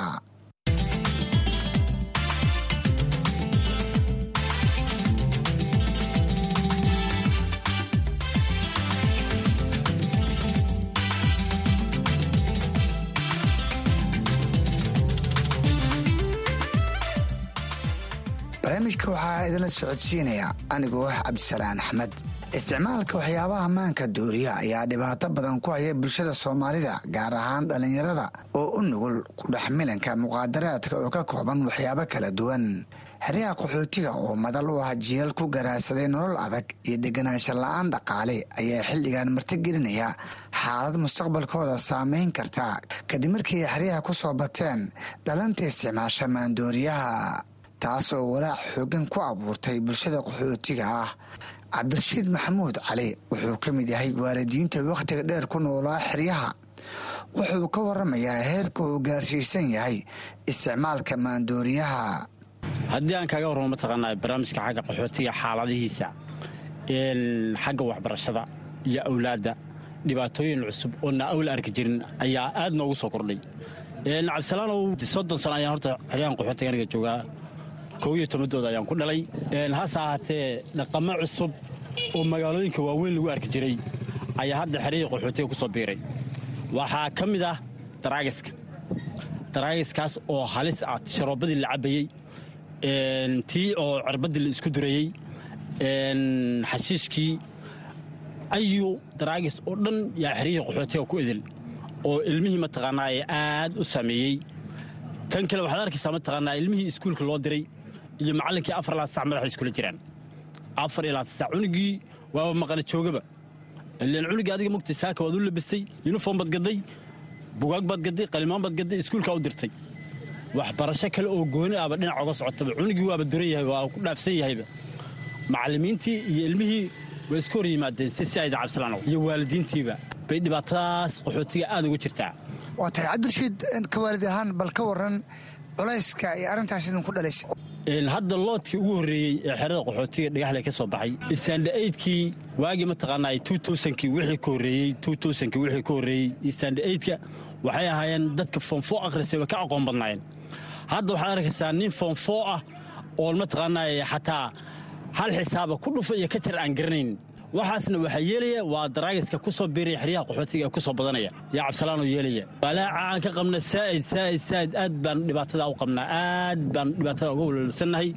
barnaamijka waxaa idinla socodsiinaya anigoo ah cabdisalaan axmed isticmaalka waxyaabaha maanka dooriya ayaa dhibaato badan ku haya bulshada soomaalida gaar ahaan dhallinyarada oo u nugul ku dhex milanka muqaadaraadka oo ka kooban waxyaabo kala duwan xeryaha qaxootiga oo madal u ah jiilal ku garaadsaday nolol adag iyo deganaansho la-aan dhaqaale ayaa xilligan martigelinaya xaalad mustaqbalkooda saameyn karta kadib markii xeryaha ku soo bateen dhalanta isticmaasha maandooriyaha taasoo walaac xoogan ku abuurtay bulshada qaxootiga ah cabdirashiid maxamuud cali wuxuu ka mid yahay waalidiinta wakhtiga dheer ku noolaa xeryaha wuxuu ka waramayaa heerka uu gaarsiisan yahay isticmaalka maandooriyaha haddii aan kaaga warramo mataqaanaa barnaamijka xagga qaxootiga xaaladihiisa xagga waxbarashada iyo awlaadda dhibaatooyin cusub oo na awla arki jirin ayaa aad noogu soo kordhay cabdisalaanow soddon sano ayaan horta xeryahan qaxootiga aniga joogaa kow iyo tobadooda ayaan ku dhalay hase ahaatee dhaqamo cusub oo magaalooyinka waaweyn lagu arki jiray ayaa hadda xeryihii qaxootiga ku soo biiray waxaa ka mid ah daraagiska daraagiskaas oo halis ah sharoobadii la cabbayey tii oo cirbaddii la isku durayey xashiishkii ayu daraagis oo dhan yaa xeryihii qaxootiga ku idil oo ilmihii mataqaanaa ee aad u saameeyey tan kale waxaad arkaysaa mataqaanaa ilmihii iskuulka loo diray iyo macallinkii afar ilaa sac madaxa iskula jiraan afar ilaa sac cunugii waaba maqana joogaba ilaan cunugii adiga mugta saaka waad u labistay yuniform baad gadday bugaag baad gadday qalimaan baad gadday iskuulkaa u dirtay waxbarasho kale oo gooni ahba dhinac oga socotaba cunugii waaba duran yahay waa ku dhaafsan yahayba macallimiintii iyo ilmihii way iska hor yimaadeen si si ayda cabsilaanow iyo waalidiintiiba bay dhibaatadaas qaxootiga aad uga jirtaa waa tahay cabdirashiid ka waalid ahaan bal ka waran culayska iyo arrintaas idinku dhalaysa hadda loodkii ugu horreeyey ee xerada qaxootiga dhagaxle ka soo baxay istaandha-aydkii waagii mataqaanaa tuutuusankii wixii ka horreeyey tuutuusankii wixii ka horreeyey istaandha-aydka waxay ahaayeen dadka foonfoo akhristay way ka aqoon badnaayeen hadda waxaad arkaysaa nin foonfoo ah oo mataqaanaa xataa hal xisaaba ku dhufa iyo ka jar aan garanayn waxaasna waxaa yeelaya waa daraagiska ku soo biiraya xeryaha qaxootiga ee ku soo badanaya yaa cabsalaanoo yeelaya walaaca aan ka qabna saa'id saa'id saa'id aad baan dhibaatada u qabnaa aad baan dhibaatada uga walwalsannahay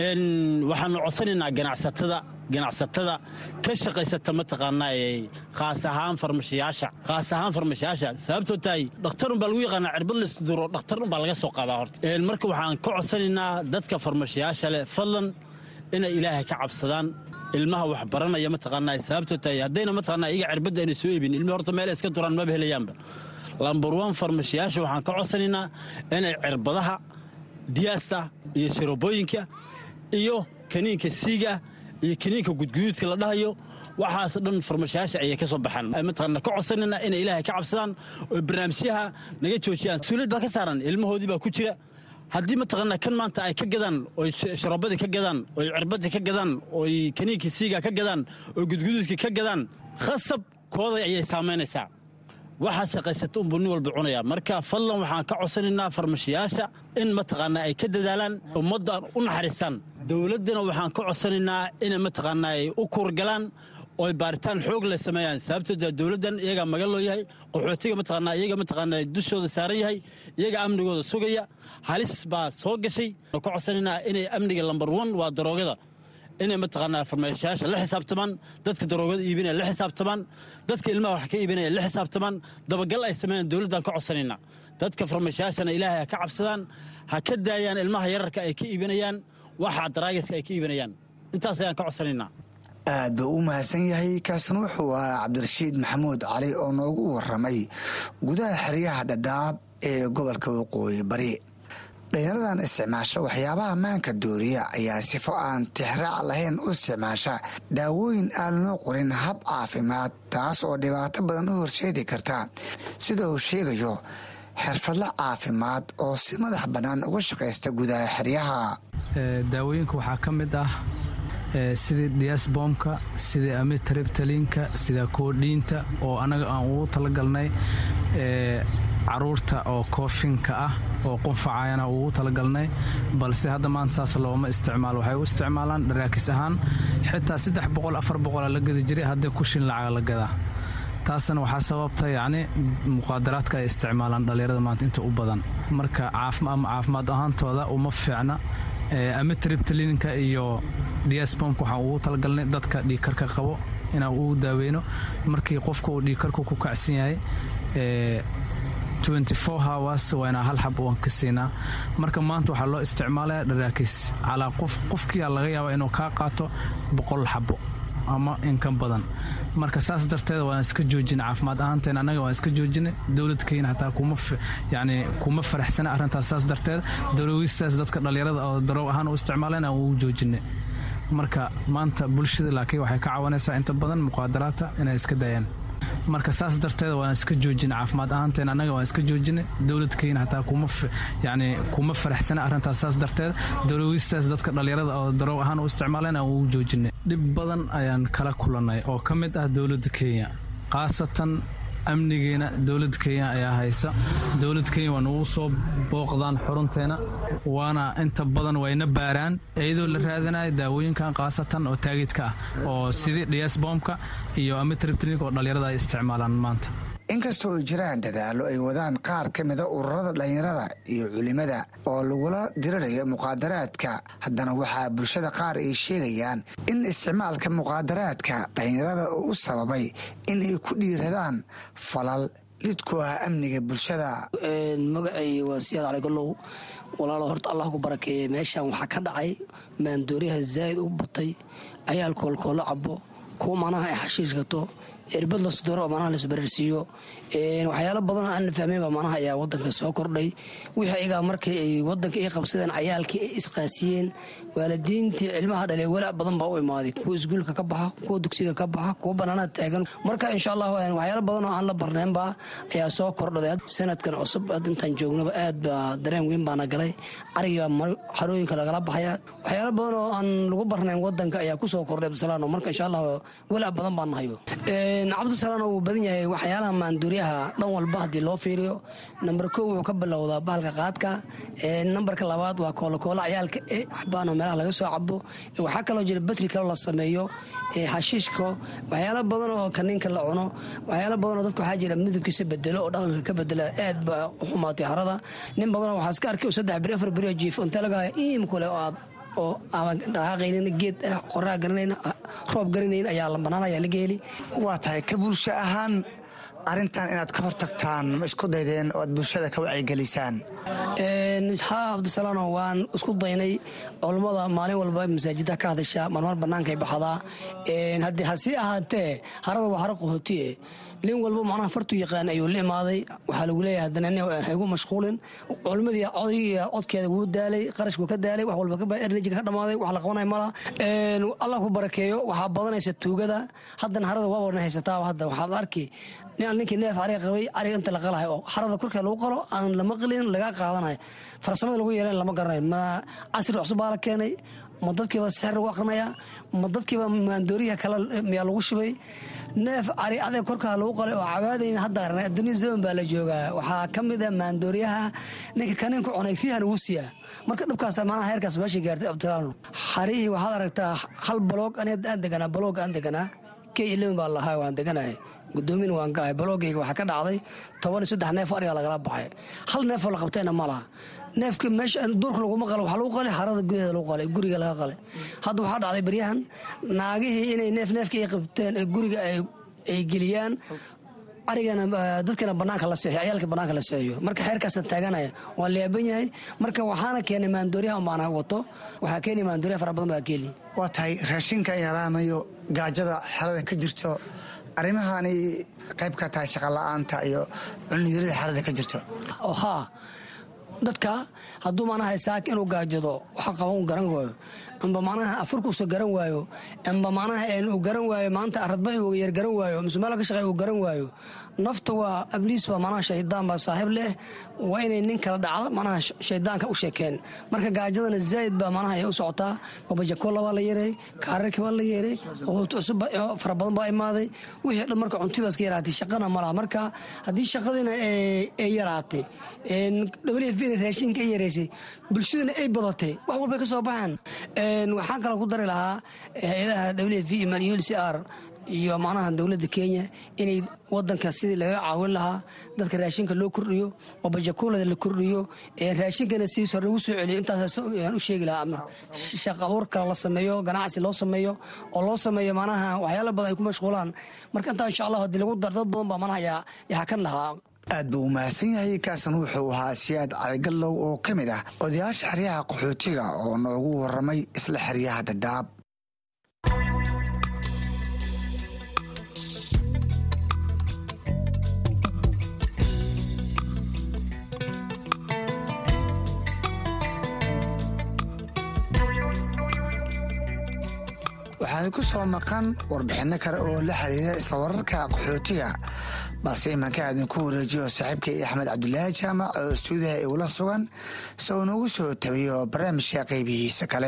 waxaanu codsanaynaa ganacsatada ganacsatada ka shaqaysata mataqaanaa ee khaas ahaan farmashiyaasha khaas ahaan farmashiyaasha sababtoo tahay dhakhtarun baa lagu yaqaanaa cirbad laisduro dhakhtarun baa laga soo qaadaa horta marka waxaan ka codsanaynaa dadka farmashiyaasha leh fadlan inay ilaahay ka cabsadaan ilmaha wax baranaya mataqaanaa sababtoo tahay haddayna mataqaanaa iyaga cirbadda ayna soo iibin ilmihi horta meel iska duraan maba helayaanba lambar wan farmashiyaasha waxaan ka codsanaynaa inay cirbadaha diyaasta iyo sharobooyinka iyo kaniinka siiga iyo kaniinka gudguduudka la dhahayo waxaas dhan farmashiyaasha ayay ka soo baxaan mataqaana ka codsanayna inay ilaahay ka cabsadaan oo barnaamijyaha naga joojiyaan suuliyad baa ka saaran ilmahoodii baa ku jira haddii mataqaanaa kan maanta ay ka gadaan oy sharoobadii ka gadaan oy cirbadii ka gadaan oy kaniinkii siiga ka gadaan oy gudguduudkii ka gadaan khasab kooday ayay saamaynaysaa waxaa shaqaysata unbuu nin walba cunaya marka fadlan waxaan ka codsanaynaa farmashiyaasha in mataqaanaa ay ka dadaalaan ummadda u naxariistaan dowladdana waxaan ka codsanaynaa inay mataqaanaa ay u kuurgalaan oo baaritaan xoog leh sameeyaan sababtoo dowladdan iyagaa magan loo yahay qaxootiga mataqaanaa iyaga mataqaanaa dushooda saaran yahay iyaga amnigooda sugaya halis baa soo gashay ka codsanaynaa inay amniga lambar one waa daroogada inay mataqaanaa farmeeshayaasha la xisaabtamaan dadka daroogada iibinaya la xisaabtamaan dadka ilmaha wax ka iibinaya la xisaabtamaan dabagal ay sameeyaan dowladdan ka codsanaynaa dadka farmeeshayaashana ilaahay ha ka cabsadaan ha ka daayaan ilmaha yararka ay ka iibinayaan waxa daraagiska ay ka iibinayaan intaas ayaan ka codsanaynaa aad buu u mahadsan yahay kaasna wuxuu ahaa cabdirashiid maxamuud cali oo noogu waramay gudaha xeryaha dhadhaab ee gobolka waqooyi bari dhalinyaradan isticmaasha waxyaabaha maanka dooriya ayaa sifo aan tixraac lahayn u isticmaasha daawooyin aan loo qorin hab caafimaad taas oo dhibaato badan u horseedi karta sida uu sheegayo xirfadla caafimaad oo si madax bannaan uga shaqaysta gudaha xeryaha daawooyinka waxaa ka mid ah sidii diasbomka sida amitribtalinka sida koodhiinta oo anaga aan ugu talagalnay caruurta oo koofinka ah oo qunfacayana ugu talagalnay balse hadda maanta saas looma isticmaalo waxay u isticmaalaan dharaakis ahaan xitaa saddex boqol afar boqola la gadi jiray haddii kushin lacaga la gadaa taasna waxaa sababta yacni muqaadaraadka ay isticmaalaan dhallinyarada maanta inta u badan marka ama caafimaad ahaantooda uma fiicna amitribtalinka iyo diasbomka waxaan ugu talagalnay dadka dhiigkarka qabo inaan ugu daaweyno markii qofka uu dhiigkarku ku kacsan yahay hours waa inaa hal xab aan ka siinaa marka maanta waxaa loo isticmaalaya dharaakis calaa qof qofkiia laga yaaba inuu kaa qaato boqol xabo ama inka badan marka saas darteed waan iska joojina caafimaad ahaanteen annaga waan iska joojinay dowladkeyna hataa yani kuma faraxsana arrintaas saas darteed daroogistaas dadka dhallinyarada oo daroog ahaan u isticmaaleen aan ugu joojinay marka maanta bulshada laakiin waxay ka cawanaysaa inta badan muqaadaraadta inay iska daayaan marka saas darteed waan iska joojina caafimaad ahaanteen annaga waan iska joojinay dowladkeyna hataa yani kuma faraxsana arrintaas saas darteed daroogistaas dadka dhallinyarada oo daroog ahaan u isticmaaleen aan ugu joojinay dhib badan ayaan kala kulannay oo ka mid ah dowladda kenya khaasatan amnigeena dowladda kenya ayaa haysa dowladda kenya waa nagu soo booqdaan xurunteena waana inta badan wayna baaraan iyadoo la raadanayo daawooyinkan khaasatan oo taagidka ah oo sidii dhiasbomka iyo amitribtrinka oo dhallinyarada ay isticmaalaan maanta inkastoo ay jiraan dadaallo ay wadaan qaar ka mida ururada dhallinyarada iyo culimada oo lagula dirirayo muqaadaraadka haddana waxaa bulshada qaar ay sheegayaan in isticmaalka muqaadaraadka dhallinyarada uu u sababay in ay ku dhiiradaan falal lidku ah amniga bulshada magacay waa siyaad cali gollow walaalo horta allah ku barakeeye meeshan waxaa ka dhacay maandooriyaha zaa'id u batay cayaal koolkoolo cabo kuwa manaha ay xashiish gato erbad la sudoro oo manaha laisbararsiiyo waxyaalo badanoo aan la fahmaynba manaha ayaa wadanka soo kordhay wixii ayagaa markii ay wadanka ay qabsadeen cayaalkii ay isqaasiyeen waalidiintii cilmaha dhale walaac badan baa u imaaday kuwa isguulka ka baxa kuwa dugsiga ka baxa kuwa banaanada taagan marka insha allah waxyaalo badan oo aan la barnaynba ayaa soo kordhaday sanadkan cusub intaan joognaba aad baa dareen weyn baana galay ariga xarooyinka lagala baxaya waxyaalo badan oo aan lagu barnayn wadanka ayaa kusoo kordhay abdisalaano marka insha allah walaac badan baan nahayo cabdisalaano wuu badan yahay waxyaalaha maanduuryaha dhan walba haddii loo fiiriyo namber ko wuxuu ka bilowdaa bahalka qaadka nambarka labaad waa koolokoola cayaalka e xabaan oo meelaha laga soo cabo waxaa kaloo jira batri kaloo la sameeyo xashiishka waxyaalo badan oo kaniinka la cuno waxyaalo badan oo dadka waxaa jira midabkiisa bedelo oo dhaqanka ka bedela aad baa u xumaatay harada nin badanoo waxaa iska arkay saddex beri afar beri oo jiif inta lagaa iimku leh oo aad oo aan dhaqaaqaynin geed qoraa garanayn roob garanayn ayaa la banaan ayaa laga heli waa tahay ka bulsho ahaan arrintan inaad ka hortagtaan ma isku daydeen oo aad bulshada ka wacyigelisaan haa cabdisalaano waan isku daynay culummada maalin walba masaajida ka hadasha marmar bannaankay baxdaa haddii hasii ahaatee harada waa haro qaxootiye nin walba macnaha fartu yaqaan ayuu la imaaday waxaa lagu leeyahay haddana nin haygu mashquulin culimmadii codkeeda wuu daalay qarashkuu ka daalay wax walba enerjiga ka dhamaaday wax la qabanaya mala allah ku barakeeyo waxaa badanaysa tuugada haddana harada waa warna haysataa hadda waxaad arki ninkii neef ariga qabay ariga inta la qalahay oo harada korkeed lagu qalo aan lama qalin laga qaadanayo farsamada lagu yeelan lama garanayo ma casri cusub baa la keenay ma dadkiiba sixir lagu aqrinaya ma dadkiiba maandooriyaha kale miyaa lagu shibay neef cari adeeg korkaa lagu qalay oo cabaadayn hadda arnay adduunya zaman baa la joogaa waxaa ka mid ah maandooriyaha ninka kaniinku cunay riihan ugu siiyaa marka dhibkaas manaha heerkaas meesha gaartay abtidaalno xarihii waxaad aragtaa hal baloog aan deganaa baloog aan deganaa k eleven baa lahaa waan deganahay gudoomin waan ka ahay baloogayga waxaa ka dhacday toban iyo saddex neef ariga lagala baxay hal neefoo la qabtayna ma laha neefka meesha duurka laguma qala waxaa lagu qalay harada gudaheeda lagu qalay guriga laga qalay hadda waxaa dhacday baryahan naagihii inay neef neefka ay qabteen ee guriga ay geliyaan arigana dadkana banaanka la seexiyo ciyaalka banaanka la seexiyo marka xeerkaasa taaganaya waa laaban yahay marka waxaana keenay maandooriyaha umaana wato waxaa keenay maandooriyaha fara badan baa keeni waa tahay raashinka yaraamayo gaajada xerada ka jirto arrimahani qayb ka tahay shaqola'aanta iyo cunniyarida xerada ka jirto haa dadka hadduu manaha saaka inuu gaajado waxa qaban uu garan waayo amba manaha afurkuusa garan waayo amba manaha uu garan waayo maanta aradbaxi uu yar garan waayo mise meel ka shaqeey uu garan waayo nafta waa abliis baa manaha shaydaan baa saaxiib leh waa inay nin kala dhacdo manaha shaydaanka u sheekeen marka gaajadana zaa'id baa manaha ay u socotaa babajakola baa la yeeray kaararki baa la yeeray quut cusub fara badan baa imaaday wixii dhan marka cunti baa iska yaraatay shaqana malaha marka haddii shaqadiina ay yaraatay w f na raashinka ay yaraysay bulshadana ay badatay wax walbay ka soo baxaan waxaan kaloo ku dari lahaa hay-adaha w f iyo manucr iyo macnaha dowladda kenya inay wadanka sidii laga caawin lahaa dadka raashinka loo kordhiyo babajakuulada la kordhiyo raashinkana sidiis hore lagu soo celiyo intaasaan u sheegi lahaa shaqa abuur kale la sameeyo ganacsi loo sameeyo oo loo sameeyo macnaha waxyaala badan ay ku mashquulaan marka intaa insha allah haddii lagu dar dad badan baa macnaha yaa hakan lahaa aad buu u mahadsan yahay kaasan wuxuu ahaa siyaad caligallow oo ka mid ah odayaasha xeryaha qaxootiga oo noogu waramay isla xeryaha dhadhaab waxaad ku soo maqan warbixinno kale oo la xiriira isla wararka qaxootiga balse imanka aadinku wareejiyo saaxiibkay axmed cabdulaahi jaamac oo istuudiyaha igula sugan si uu noogu soo tabiyo barnaamijka qaybihiisa kale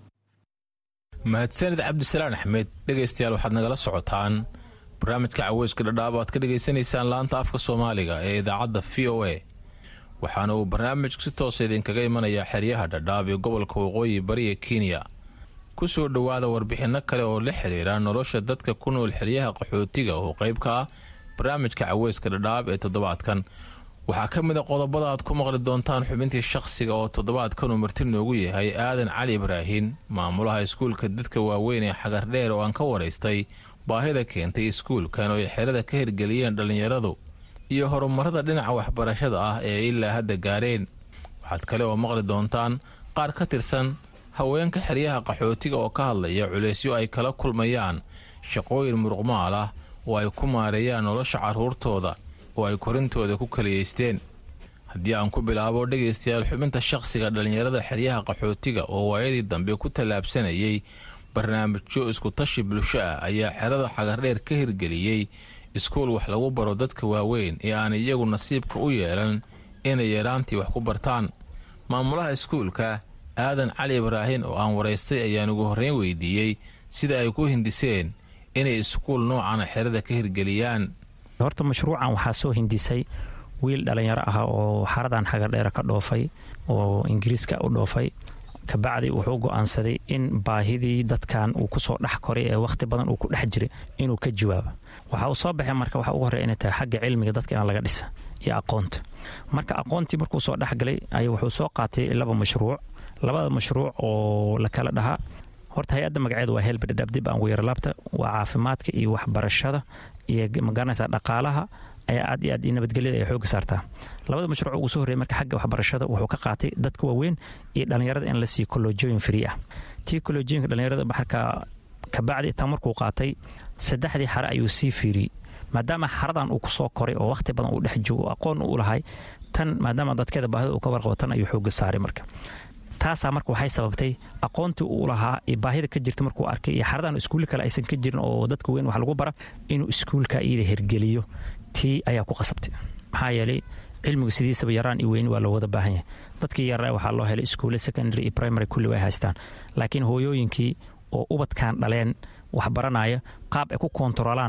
mahadsanid cabdisalaan axmed dhegaystayaal waxaad nagala socotaan barnaamijka caweyska dhadhaab aad ka dhegaysanaysaan laanta afka soomaaliga ee idaacadda v o a waxaana uu barnaamijku si toosa idinkaga imanayaa xeryaha dhadhaab ee gobolka waqooyi bariga kenya ku soo dhowaada warbixinno kale oo la xiriira nolosha dadka ku nool xeryaha qaxootiga oo qayb ka ah barnaamijka caweyska dhadhaab ee toddobaadkan waxaa ka mid a qodobada aad ku maqli doontaan xubintii shakhsiga oo toddobaadkan uu marti noogu yahay aadan cali ibraahin maamulaha iskuulka dadka waaweyn ee xagardheer oo aan ka waraystay baahida keentay iskuulkan oo ay xerada ka hirgeliyeen dhallinyaradu iyo horumarada dhinaca waxbarashada ah ee ilaa hadda gaareen waxaad kale oo maqli doontaan qaar ka tirsan haweenka xeryaha qaxootiga oo ka hadlaya culaysyo ay kala kulmayaan shaqooyin muruqmaal ah oo ay ku maareeyaan nolosha carruurtooda oo ay korintooda ku kaliyaysteen haddii aan ku bilaabo dhegaystayaal xubinta shakhsiga dhallinyarada xeryaha qaxootiga oo waayadii dambe ku tallaabsanayay barnaamijyo iskutashi bulsho ah ayaa xerada xagardheer ka hirgeliyey iskuul wax lagu baro dadka waaweyn ee aan iyagu nasiibka u yeelan inay yaraantii wax ku bartaan maamulaha iskuulka aadan cali ibraahin oo aan waraystay ayaan ugu horreyn weydiiyey sida ay ku hindiseen inay iskuul noocana xerada ka hirgeliyaan horta mashruucan waxaa soo hindisay wiil dhallinyaro ah oo xaradan xagardheera ka dhoofay oo ingiriiska u dhoofay kabacdi wuxuu go'aansaday in baahidii dadkan uu kusoo dhex koray ee wakhti badan uu ku dhex jiray inuu ka jawaabo waxa uu soo baxay marka waxa ugu horreya inay tahay xagga cilmiga dadka in laga dhisa iyo aqoonta marka aqoontii markuu soo dhexgalay ay wuxuu soo qaatay laba mashruuc labada mashruuc oo la kala dhahaa horta hay-adda magaceeda waa helbadhadhaab dib aan weeralaabta waa caafimaadka iyo waxbarashada iyo magaranaysa dhaqaalaha ayaa aad iyo aad iyo nabadgelyada ay xooga saartaa labada mashruuc ugu soo horreeyay marka xagga waxbarashada wuxuu ka qaatay dadka waaweyn iyo dhallinyarada in la siiyo kolojooyin free ah tii kolojooyinka dhallinyarada marka kabacdi tan markuu qaatay saddexdii xare ayuu sii fiiriyey maadaama xaradan uu kusoo koray oo wakhti badan uu dhex joogo aqoon u lahay tan maadaama dadkeeda baahida uu ka warqabo tan ayuu xooga saaray marka taasaa marka waxay sababtay aqoontii uu lahaa iyo baahida ka jirta markuu arkay iyo xaradan iskuulle kale aysan ka jirin oo dadka weyn wax lagu bara inuu iskuulka iyada hirgeliyo tii ayaa ku qasabtay maxaa yeelay cilmigu sidiisaba yaraan iyo weyni waa loo wada baahan yahay dadkii yaraa waxaa loo helay iskuulle secondary iyo primary kulli way haystaan laakiin hooyooyinkii oo ubadkan dhaleen wax baranaya qaab ay ku koontarolaan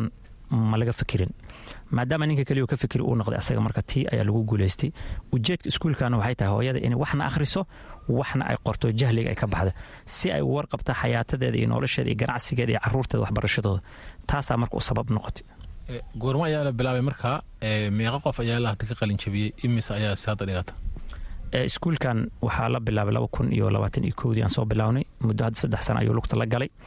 ma laga fikirin maadaama ninka keliyo ka fikiri uu noqday asaga marka tii ayaa lagu guulaystay ujeedka iskuulkana waxay tahay hooyada inay waxna akhriso waxna ay qorto jahliga ay ka baxda si ay u warqabta xayaatadeeda iyo nolosheeda iyo ganacsigeeda iyo caruurteeda waxbarashadooda taasaa marka u sabab noqotay goormo ayaa la bilaabay markaa meeqa qof ayaa la hadda ka qalin jabiyey imise ayaa si hadda dhigata iskuulkan waxaa la bilaabay laba kun iyo labaatan iyo kowdii aan soo bilawnay muddo hadda saddex sano ayuu lugta la galay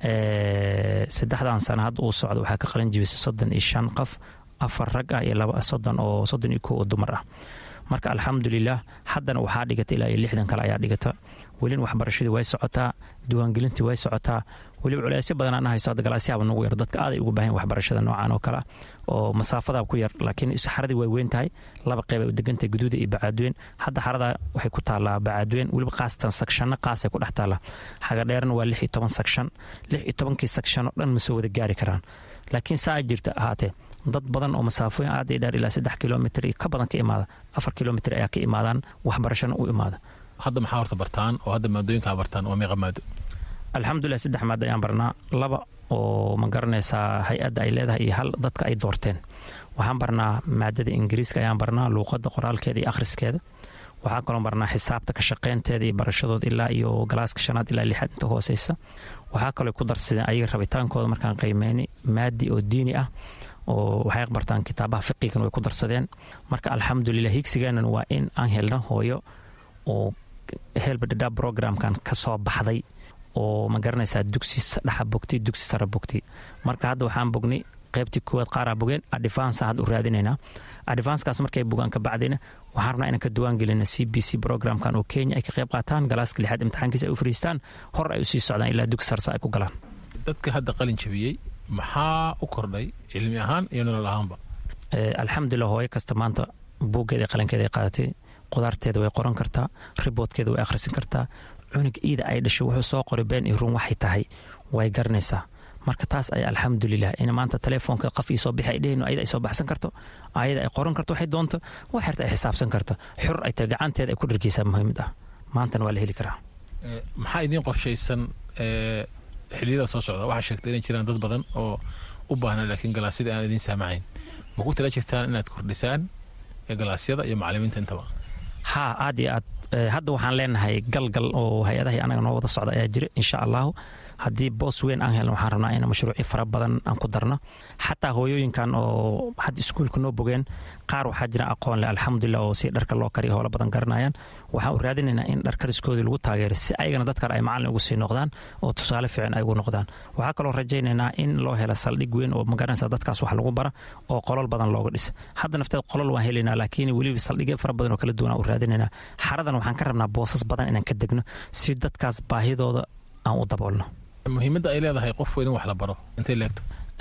saddexdan sano hadda uu socdo waxaa ka qalin jibisay soddon iyo shan qof afar rag ah iyo laba soddon oo soddon iyo kow oo dumar ah marka alxamdulilah haddana waxaa dhigata ilaa iyo lixdan kale ayaa dhigata welina waxbarashadii way socotaa diiwaangelintii way socotaa weliba culeysyo badan aan haysto hadda galaasyaaba nagu yar dadka aaday ugu baahan waxbarashada noocan oo kale oo masaafadaa ku yar laakiin xaradii way weyn tahay laba qeyb ay u degantahay guduuda iyo bacaadweyn hadda xaradaa waxay ku taallaa bacaadweyn weliba qaasatan sakshanno qaasay ku dhex taallaa xagadheerna waa lix iyo toban sakshan lix iyo tobankii sakshan oo dhan ma soo wada gaari karaan laakiin saa jirta ahaatee dad badan oo masaafooyin aad iyo dheer ilaa saddex kilomitr iyo ka badan ka imaada afar kilomitr ayaa ka imaadaan waxbarashana u imaada hadda maxaa horta bartaan oo hadda maadooyinkaa bartaan waa meeqa maado alxamdulilah saddex maado ayaan barnaa laba oo ma garanaysaa hay-adda ay leedahay iyo hal dadka ay doorteen waxaan barnaa maadada ingiriiska ayaan barnaa luuqadda qoraalkeeda iyo akhriskeeda waxaan kaloo barnaa xisaabta ka shaqeynteeda iyo barashadooda ilaa iyo galaaska shanaad ilaa lixaad inta hooseysa waxaa kaloo ku darsadeen ayaga rabitaankooda markaan qiimeyni maadi oo diini ah oo waxay bartaan kitaabaha fiqigan way ku darsadeen marka alxamdulilah higsigeenan waa in aan helno hooyo oo helbadhadha programkan ka soo baxday oo ma garanaysaa dugsi dhexa bogtay dugsi sara bogtay marka hadda waxaan bognay qaybtii koowaad qaaraa bogeen advance hadda u raadinaynaa advancekaas markay bogaan ka bacdina waxaan rabnaa inaan ka duwaan gelina c b c programkan oo kenya ay ka qayb qaataan galaaska lixaad imtixaankiisa ay u fariistaan hor ay usii socdaan ilaa dugsi sarsa ay ku galaan dadka hadda qalin jabiyey maxaa u kordhay cilmi ahaan iyo nolol ahaanba alxamdulilah hooyo kasta maanta buuggeeda qalankeeda ay qaadatay qudaarteeda way qoran kartaa riboodkeeda way akhrisan kartaa cunug iida ay dhashay wuxuu soo qoray been iyo run waxay tahay way garanaysaa marka taas ay alxamdulilah in maanta telefoonka qof ii soo bixi ay dhehayno ayada ay soo baxsan karto ayada ay qoran karto waxay doonto wax xirta ay xisaabsan karto xur ay tahay gacanteeda ay ku dhargeysaa muhiimad ah maantana waa la heli karaa maxaa idiin qorshaysan xiliyada soo socda waxaa sheegtay inay jiraan dad badan oo u baahnaa laakiin galaasyada aan idiin saamacayn ma ku tala jirtaan inaad kordhisaan galaasyada iyo macalimiinta intaba haa aad iyo aad hadda waxaan leenahay galgal oo hay-adahii anaga noo wada socda ayaa jira insha allahu haddii boos weyn aan helno waxaan rabnaa in mashruuci fara badan aan ku darno xataa hooyooyinkan oo hadda iskuulka noo bogeen qaar waxaa jira aqoon leh alxamdulilah oo si dharka loo kariyo howlo badan garanayaan waxaan u raadinaynaa in dhar kariskoodii lagu taageero si ayagana dad kale ay macalin ugu sii noqdaan oo tusaale fiican ay ugu noqdaan waxaa kaloo rajaynaynaa in loo helo saldhig weyn oo magaranaysa dadkaas wax lagu bara oo qolol badan looga dhisa hadda nafteed qolol waan helaynaa laakiin weliba saldhigyo fara badan oo kala duwan aan u raadinaynaa xaradan waxaan ka rabnaa boosas badan inaan ka degno si dadkaas baahidooda aan u daboolno muhiimadda ay leedahay qof weyn in wax la baro intay leegto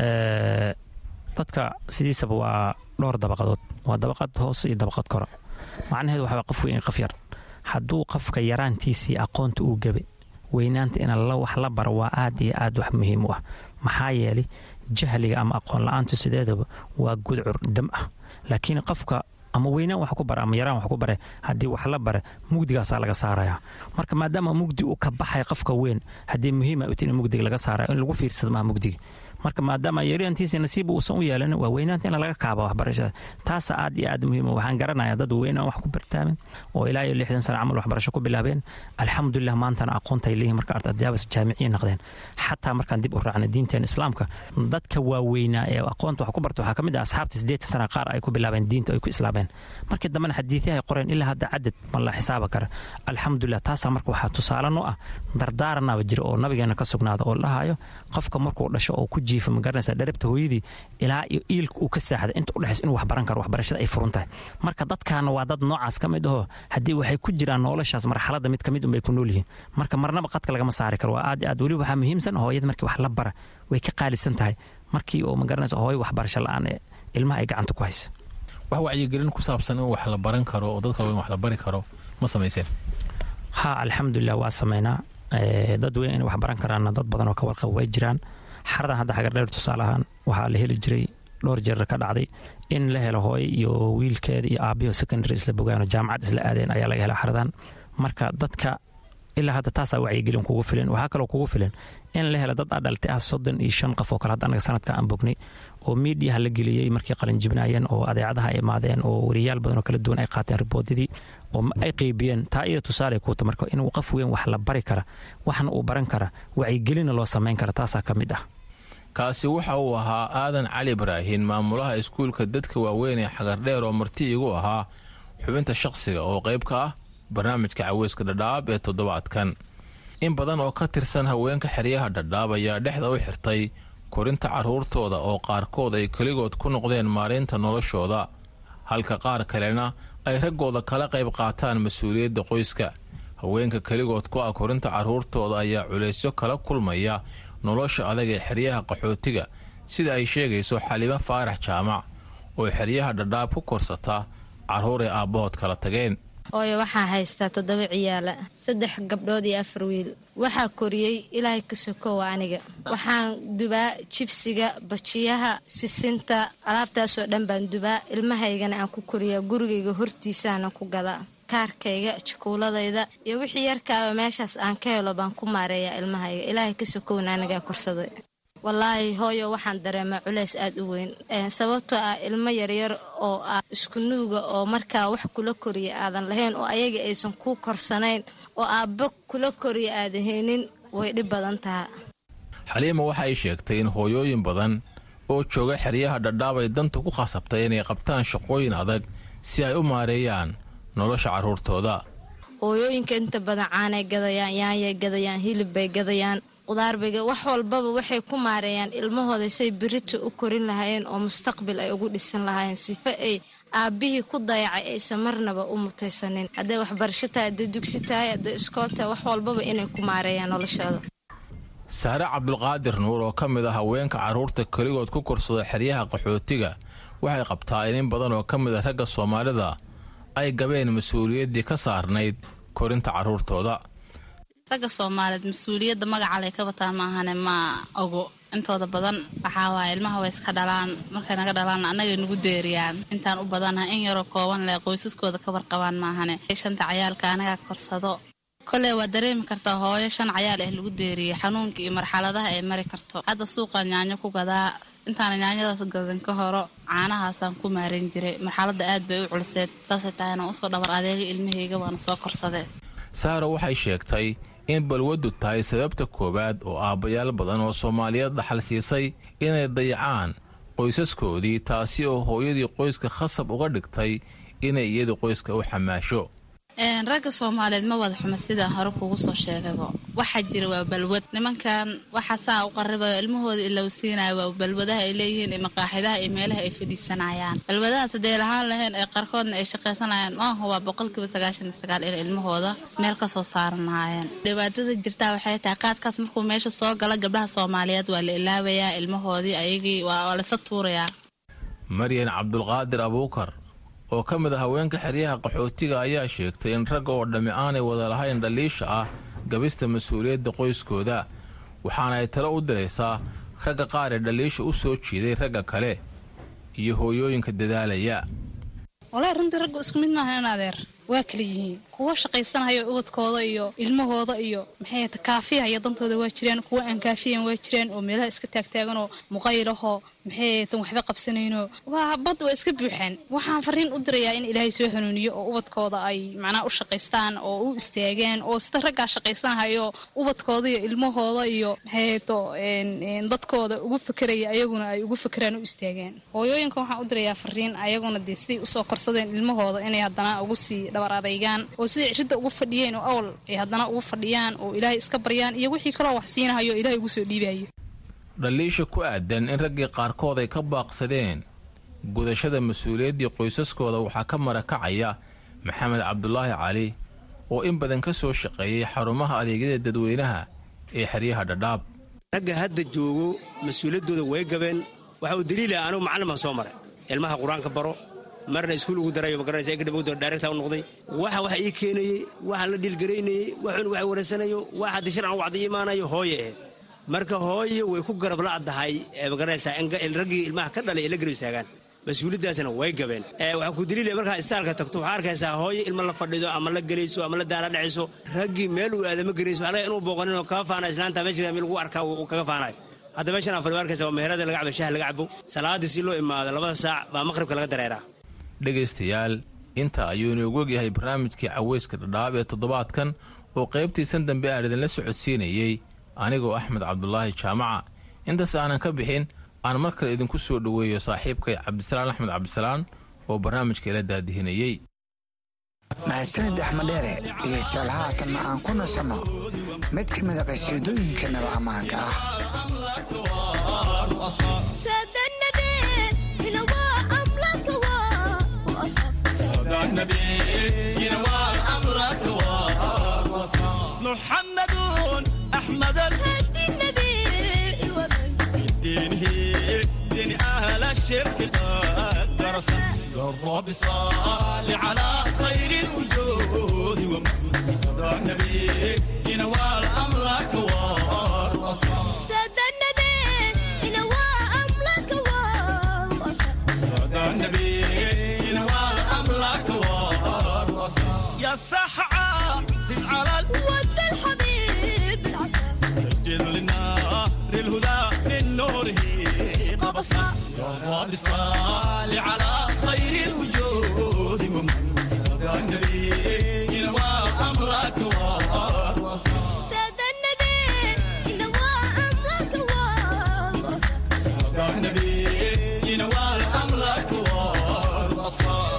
dadka sidiisaba waa dhowr dabaqadood waa dabaqad hoos iyo dabaqad kora macnaheedu waxaa qof weyn qof yar hadduu qofka yaraantiisii aqoonta uu gabe weynaanta in wax la baro waa aad iyo aad wax muhiim u ah maxaa yeelay jahliga ama aqoon la-aantu sideedaba waa gudcur dam ah laakiin qofka ama weynaan wax ku bara ama yaraan wax ku bare haddii wax la bare mugdigaasaa laga saaraya marka maadaama mugdi uu ka baxay qofka weyn haddii muhiima uti in mugdiga laga saaraya in lagu fiirsado maha mugdiga marka maadaama yaraantiisa nasiib uusan u yeelan waa weynaanta in laga kaaba waxbarashada taasa aad iyo aad muhiim waxaan garanaya dad weynaan wax ku bartaamen oo ilaa iyo lixdan sano camal waxbarasho ku bilaabeen alxamdulilah maantana aqoontay leeyihin marka ardaydaabas jaamiciya noqdeen xataa markaan dib u raacna diinteen islaamka dadka waaweynaa ee aqoonta wax ku barta waxaa ka mid ah asxaabta siddeetan sana qaar ay ku bilaabeen diinta ay ku islaameen markii dambena xadiiثyahay qoreen ilaa hadda cadad ma la xisaaba kara alxamdulilah taasaa marka waxaa tusaale noo ah dardaaranaba jira oo nabigeena ka sugnaada oo dhahayo qofka markuu dhasho oo ku jiifa magaranaysa dharabta hooyadii ilaa iyo iilka uu ka saaxda inta udhexays inuu wax baran karo waxbarashada ay furun tahay marka dadkaana waa dad noocaas ka mid aho haddii waxay ku jiraan noloshaas marxaladda mid ka mid unbay ku nool yihiin marka marnaba qadka lagama saari karo waa aad iyo aad weliba waxaa muhiimsan hooyada markii wax la bara way ka qaalisan tahay markii oo magaranaysa hooyo waxbarasho la-aan ee ilmaha ay gacanta ku haysa wax wacyigelin ku saabsan in wax la baran karo oo dadka weyn wax la bari karo ma samayseen ha alxamdulilah waa sameynaa dad weyn inay wax baran karaanna dad badan oo ka warqaba way jiraan xaradan hadda xagardheer tusaale ahaan waxaa la heli jiray dhowr jeer ka dhacday in la helo hooyo iyo wiilkeeda iyo aabiyo secondary isla bogaano jaamacad isla aadeen ayaa laga hela xaradan marka dadka ilaa hadda taasaa wacyigelin kugu filan waxaa kaloo kugu filan in la helo dad adhaltay ah soddon iyo shan qof oo kale hadda anaga sanadka aan bognay oo miidiyaha la geliyey markay qalinjibnaayeen oo adeecadaha ay imaadeen oo wariyaal badan oo kala duwan ay qaateen riboodadii oo ay qeybiyeen taa iyada tusaale kuuta marka inuu qof weyn wax la bari kara waxna uu baran kara wacyigelina loo samayn kara taasaa ka mid ah kaasi waxa uu ahaa aadan cali ibraahin maamulaha iskuulka dadka waaweyn ee xagardheer oo marti igu ahaa xubinta shaqsiga oo qayb ka ah barnaamijka caweyska dhadhaab ee toddobaadkan in badan oo ka tirsan haweenka xeryaha dhadhaab ayaa dhexda u xirtay korinta carruurtooda oo qaarkood ay keligood ku noqdeen maalinta noloshooda halka qaar kalena ay raggooda kala qayb qaataan mas-uuliyadda qoyska haweenka keligood ku ah korinta carruurtooda ayaa culaysyo kala kulmaya nolosha adag ee xeryaha qaxootiga sida ay sheegayso xalimo faarax jaamac oo xeryaha dhadhaab ku korsata carruur ay aabbahood kala tageen ooyo waxaa haystaa toddoba ciyaala saddex gabdhood iyo afar wiil waxaa koriyey ilaahay ka sokowa aniga waxaan dubaa jibsiga bajiyaha sisinta alaabtaasoo dhan baan dubaa ilmahaygana aan ku koriyaa gurigayga hortiisaana ku gadaa kaarkayga jukuuladayda iyo wixii yarkaaba meeshaas aan ka helo baan ku maareeyaa ilmahayga ilaahay ka sokowna anigaa korsaday wallaahi hooyo waxaan dareemaa culays aad u weyn sababtoo ah ilmo yaryar oo ah isku nuuga oo markaa wax kula koriya aadan lahayn oo ayaga aysan kuu korsanayn oo aabbo kula koriya aadan haynin way dhib badan taha xaliima waxa ay sheegtay in hooyooyin badan oo jooga xeryaha dhadhaab ay danta ku khasabtay inay qabtaan shaqooyin adag si ay u maareeyaan nolosha carruurtooda hooyooyinka inta badan caanay gadayaan yaanyay gadayaan hilib bay gadayaan qudaarbayga wax walbaba waxay ku maareeyaan ilmahooda say berito u korin lahaayeen oo mustaqbil ay ugu dhisan lahaayeen sifa ay aabbihii ku dayacay aysan marnaba u mutaysanin hadday waxbarasho tahay hadday dugsi tahay hadday iskool tahay wax walbaba inay ku maareeyaan noloshooda sahre cabdulqaadir nuur oo ka mid ah haweenka carruurta keligood ku korsada xeryaha qaxootiga waxay qabtaa in in badan oo ka mid a ragga soomaalida ay gabeen mas-uuliyaddii ka saarnayd korinta carruurtooda ragga soomaaliyeed mas-uuliyadda magacalay ka bataa maahane ma ogo intooda badan waxaa waaya ilmaha way iska dhalaan markay naga dhalaanna annagay nagu deeriyaan intaan u badanaha in yaroo kooban leh qoysaskooda ka warqabaan maahane shanta cayaalka anagaa korsado koley waa dareemi kartaa hooyo shan cayaal ah lagu deeriyey xanuunka iyo marxaladaha ay mari karto hadda suuqaan yaanyo ku gadaa intaana yaanyadaas gadan ka horo caanahaasaan ku maaran jiray marxaladda aad bay u culiseed saasay tahayna usoo dhabar adeega ilmahayga waana soo korsadee sahra waxay sheegtay in balwaddu tahay sababta koowaad oo aabbayaal badan oo soomaaliyeed dhaxal siisay inay dayacaan qoysaskoodii taasi oo hooyadii qoyska khasab uga dhigtay inay iyadu qoyska u xamaasho ragga soomaaliyeed ma wada xuma sidaan hore kuugu soo sheegayba waxaa jira waa balwad nimankan waxa saa u qaribayo ilmahooda ilowsiinaya waa balwadaha ay leeyihiin iyo maqaaxidaha iyo meelaha ay fadhiisanayaan balwadahaas hadday lahaan lahayn ee qaarkoodna ay shaqaysanayaan maaha waa boqolkiiba sagaashan iyo sagaal in ilmahooda meel ka soo saaranayeen dhibaatada jirtaa waxay tahay qaadkaas markuu meesha soo galo gabdhaha soomaaliyeed waa la ilaabayaa ilmahoodii ayagii waa lasa tuurayaa maryan cabdulqaadir abuukar oo ka mid a haweenka xeryaha qaxootiga ayaa sheegtay in ragga oo dhammi aanay wada lahayn dhaliisha ah gabista mas-uuliyadda qoyskooda waxaana ay talo u diraysaa ragga qaar ee dhaliisha u soo jiiday ragga kale iyo hooyooyinka dadaalaya walahi runtii raggu isku mid maaha in adeer waa kala yihiin kuwa shaqaysanayo ubadkooda iyo ilmahooda iyo maxay ta kaafiyaha iyo dantooda waa jiraan kuwa aan kaafiyan waa jiraan oo meelaha iska taagtaaganoo muqaylahoo maxay tan waxba qabsanayno waa bad waa iska buuxaan waxaan fariin u dirayaa in ilaahay soo hanuuniyo oo ubadkooda ay macnaha u shaqaystaan oo u istaagaan oo sida raggaa shaqaysanahayo ubadkooda iyo ilmahooda iyo maxay to dadkooda ugu fekeraya ayaguna ay ugu fekeraan u istaagaan hooyooyinka waxaan u dirayaa fariin ayaguna dee siday usoo korsadeen ilmahooda inay haddana ugu sii dhabar adaygaan oo siday cidda ugu fadhiyeen oo awal ay haddana ugu fadhiyaan oo ilaahay iska baryaan iyo wixii kaloo wax siinahayo ilaahay ugu soo dhiibayo dhaliisha ku aadan in raggii qaarkood ay ka baaqsadeen gudashada mas-uuliyaddii qoysaskooda waxaa ka marakacaya maxamed cabdulaahi cali oo in badan ka soo shaqeeyey xarumaha adeegyada dadweynaha ee xeryaha dhadhaab ragga hadda joogo mas-uuliyaddooda way gabeen waxa uu daliila anugu macallin baan soo maray ilmaha qur-aanka baro marna iskuul ugu darayo magaranaysa kadib daaregta u noqday waxa waxa ii keenayey waxa la dhiilgaraynayey waxun wax wareysanayo waxa haddii sharcan wacdi imaanayo hooye ahayd marka hooye way ku garab la'dahay magaranaysaa raggii ilmaha ka dhalay ee la garab istaagaan mas-uuliyaddaasna way gabeen waxaa ku daliilaya markaa istaalka tagto waxaa arkaysaa hooye ilma la fadhido ama la gelayso ama la daala dhacayso raggii meel uu aadama gerayso waxaa laga inuu booqanin oo kaga faana islaanta meesha lagu arkaa uu kaga faanayo hadda meeshan afar arkaysa waa meherada laga cabo shaha laga cabo salaadii si loo imaado labada saac baa maqribka laga dareeraa dhegaystayaal inta ayuu inoogu ogyahay barnaamijkii caweyska dhadhaab ee toddobaadkan oo qaybtiisan dambe aan idinla socodsiinayey anigoo axmed cabdulaahi jaamaca intaas aanan ka bixin aan mar kale idinku soo dhoweeyo saaxiibkay cabdisalaan axmed cabdisalaan oo barnaamijka ila daadihinayey mahadsanid axmed dheere dhegaystayaal haatanna aan ku nasanno mid ka mida qasiidooyinka naba ammaanka ah محمد أحمد الهدي النبي دينه دين أهل الشرك قد درس الرب صال على خير الوجود ومن صدى النبي ينوال أمرك والرصاص سد النبي ينوى أمرك والوصل صدى النبي ينوال أمرك والرصاص يا سحعة على ود الحبيب العسل سجل للنار الهدى من نوره قبصا يا رب صال على خير الوجود ومن صدى النبي ينوى أمرك والوصال سد النبي ينوى أمرك والوصل صدى النبي ينوى أمرك والوصال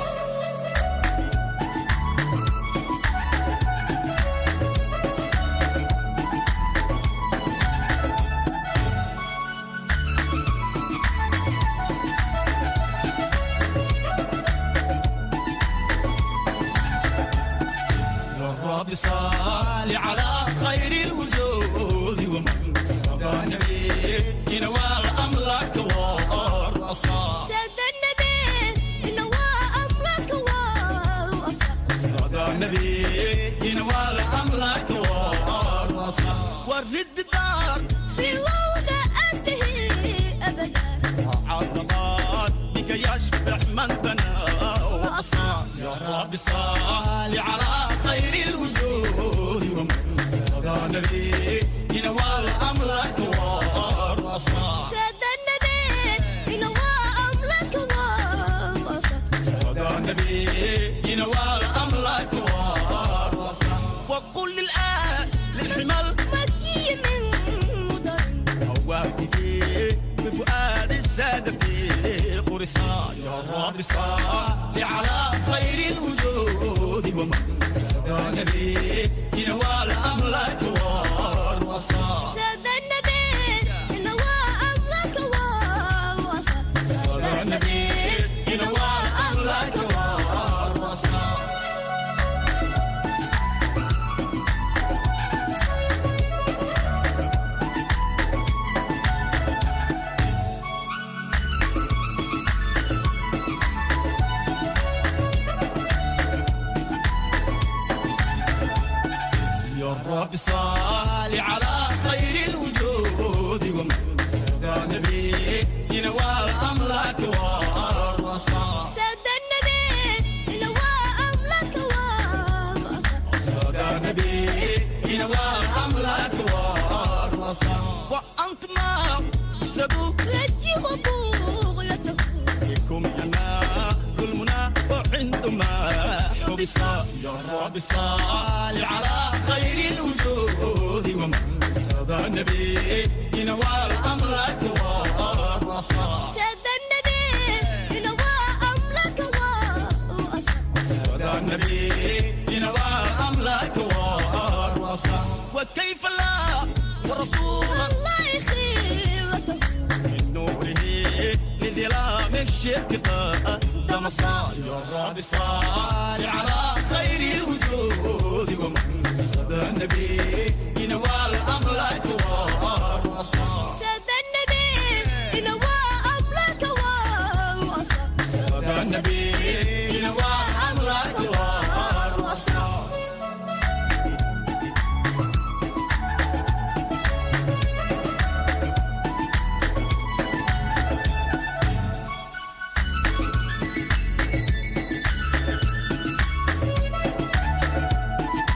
الرب صال على خير الوجود ومن صدى النبي ينوال أمرك والرصاص سد النبي ينوى أمرك والوصل صدى النبي ينوال أمرك والرصاص ورد الدار في وضع أنتهي أبدا عرضات بك يشبع من بنى وأصاب يا رب صال على خير الوجود ومن صدى النبي ينوال أمرك والرصاص سد النبي ينوى أمرك والوصل صدى النبي ينوال أمرك والرصاص وقل للآن للحمل مكي من مضر هواتي بفؤاد السادة في قرصا يا رب صل على خير الوجود ومن صدى النبي ينوال أمرك والوصال سد النبي ينوى أمرك والوصل صدى النبي ينوال أمرك والوصال يا رب صل على خير الوجود ومن صدى النبي ينوال أمرك والرصاص سد النبي ينوى أمرك والوصل صدى النبي ينوال أمرك والرصاص وأنت ما سدوا رجي وبغيته بكم ينال المنى وعندما حبس يا رب صل على خير الوجود ومن صدى النبي ينوال أمرك والرصاص سد النبي ينوى أمرك والوصل صدى النبي ينوال أمرك والرصاص وكيف لا ورسول الله يخيرته من نوره لظلام الشرك قدم صال يا رب صال على خير الوجود ومن صدى النبي ينوال أمرك والرصاص سد النبي ينوى أمرك والوصل صدى النبي ينوال أمرك والرصاص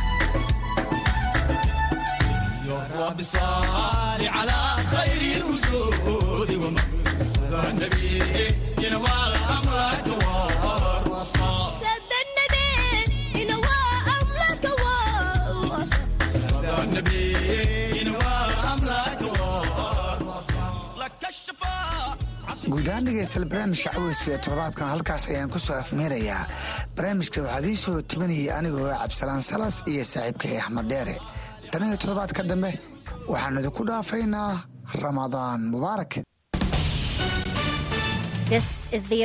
يا رب صل على خير الوجود guudahaan dhegeystayaal barnaamijka caweyska ee toddobaadkan halkaas ayaan ku soo afmeerayaa barnaamijka waxaa idiin soo tebinayay anigoo cabdisalaan salas iyo saaxiibkay axmed deere tan iyo toddobaadka dambe waxaan idinku dhaafaynaa ramadaan mubaarak This is the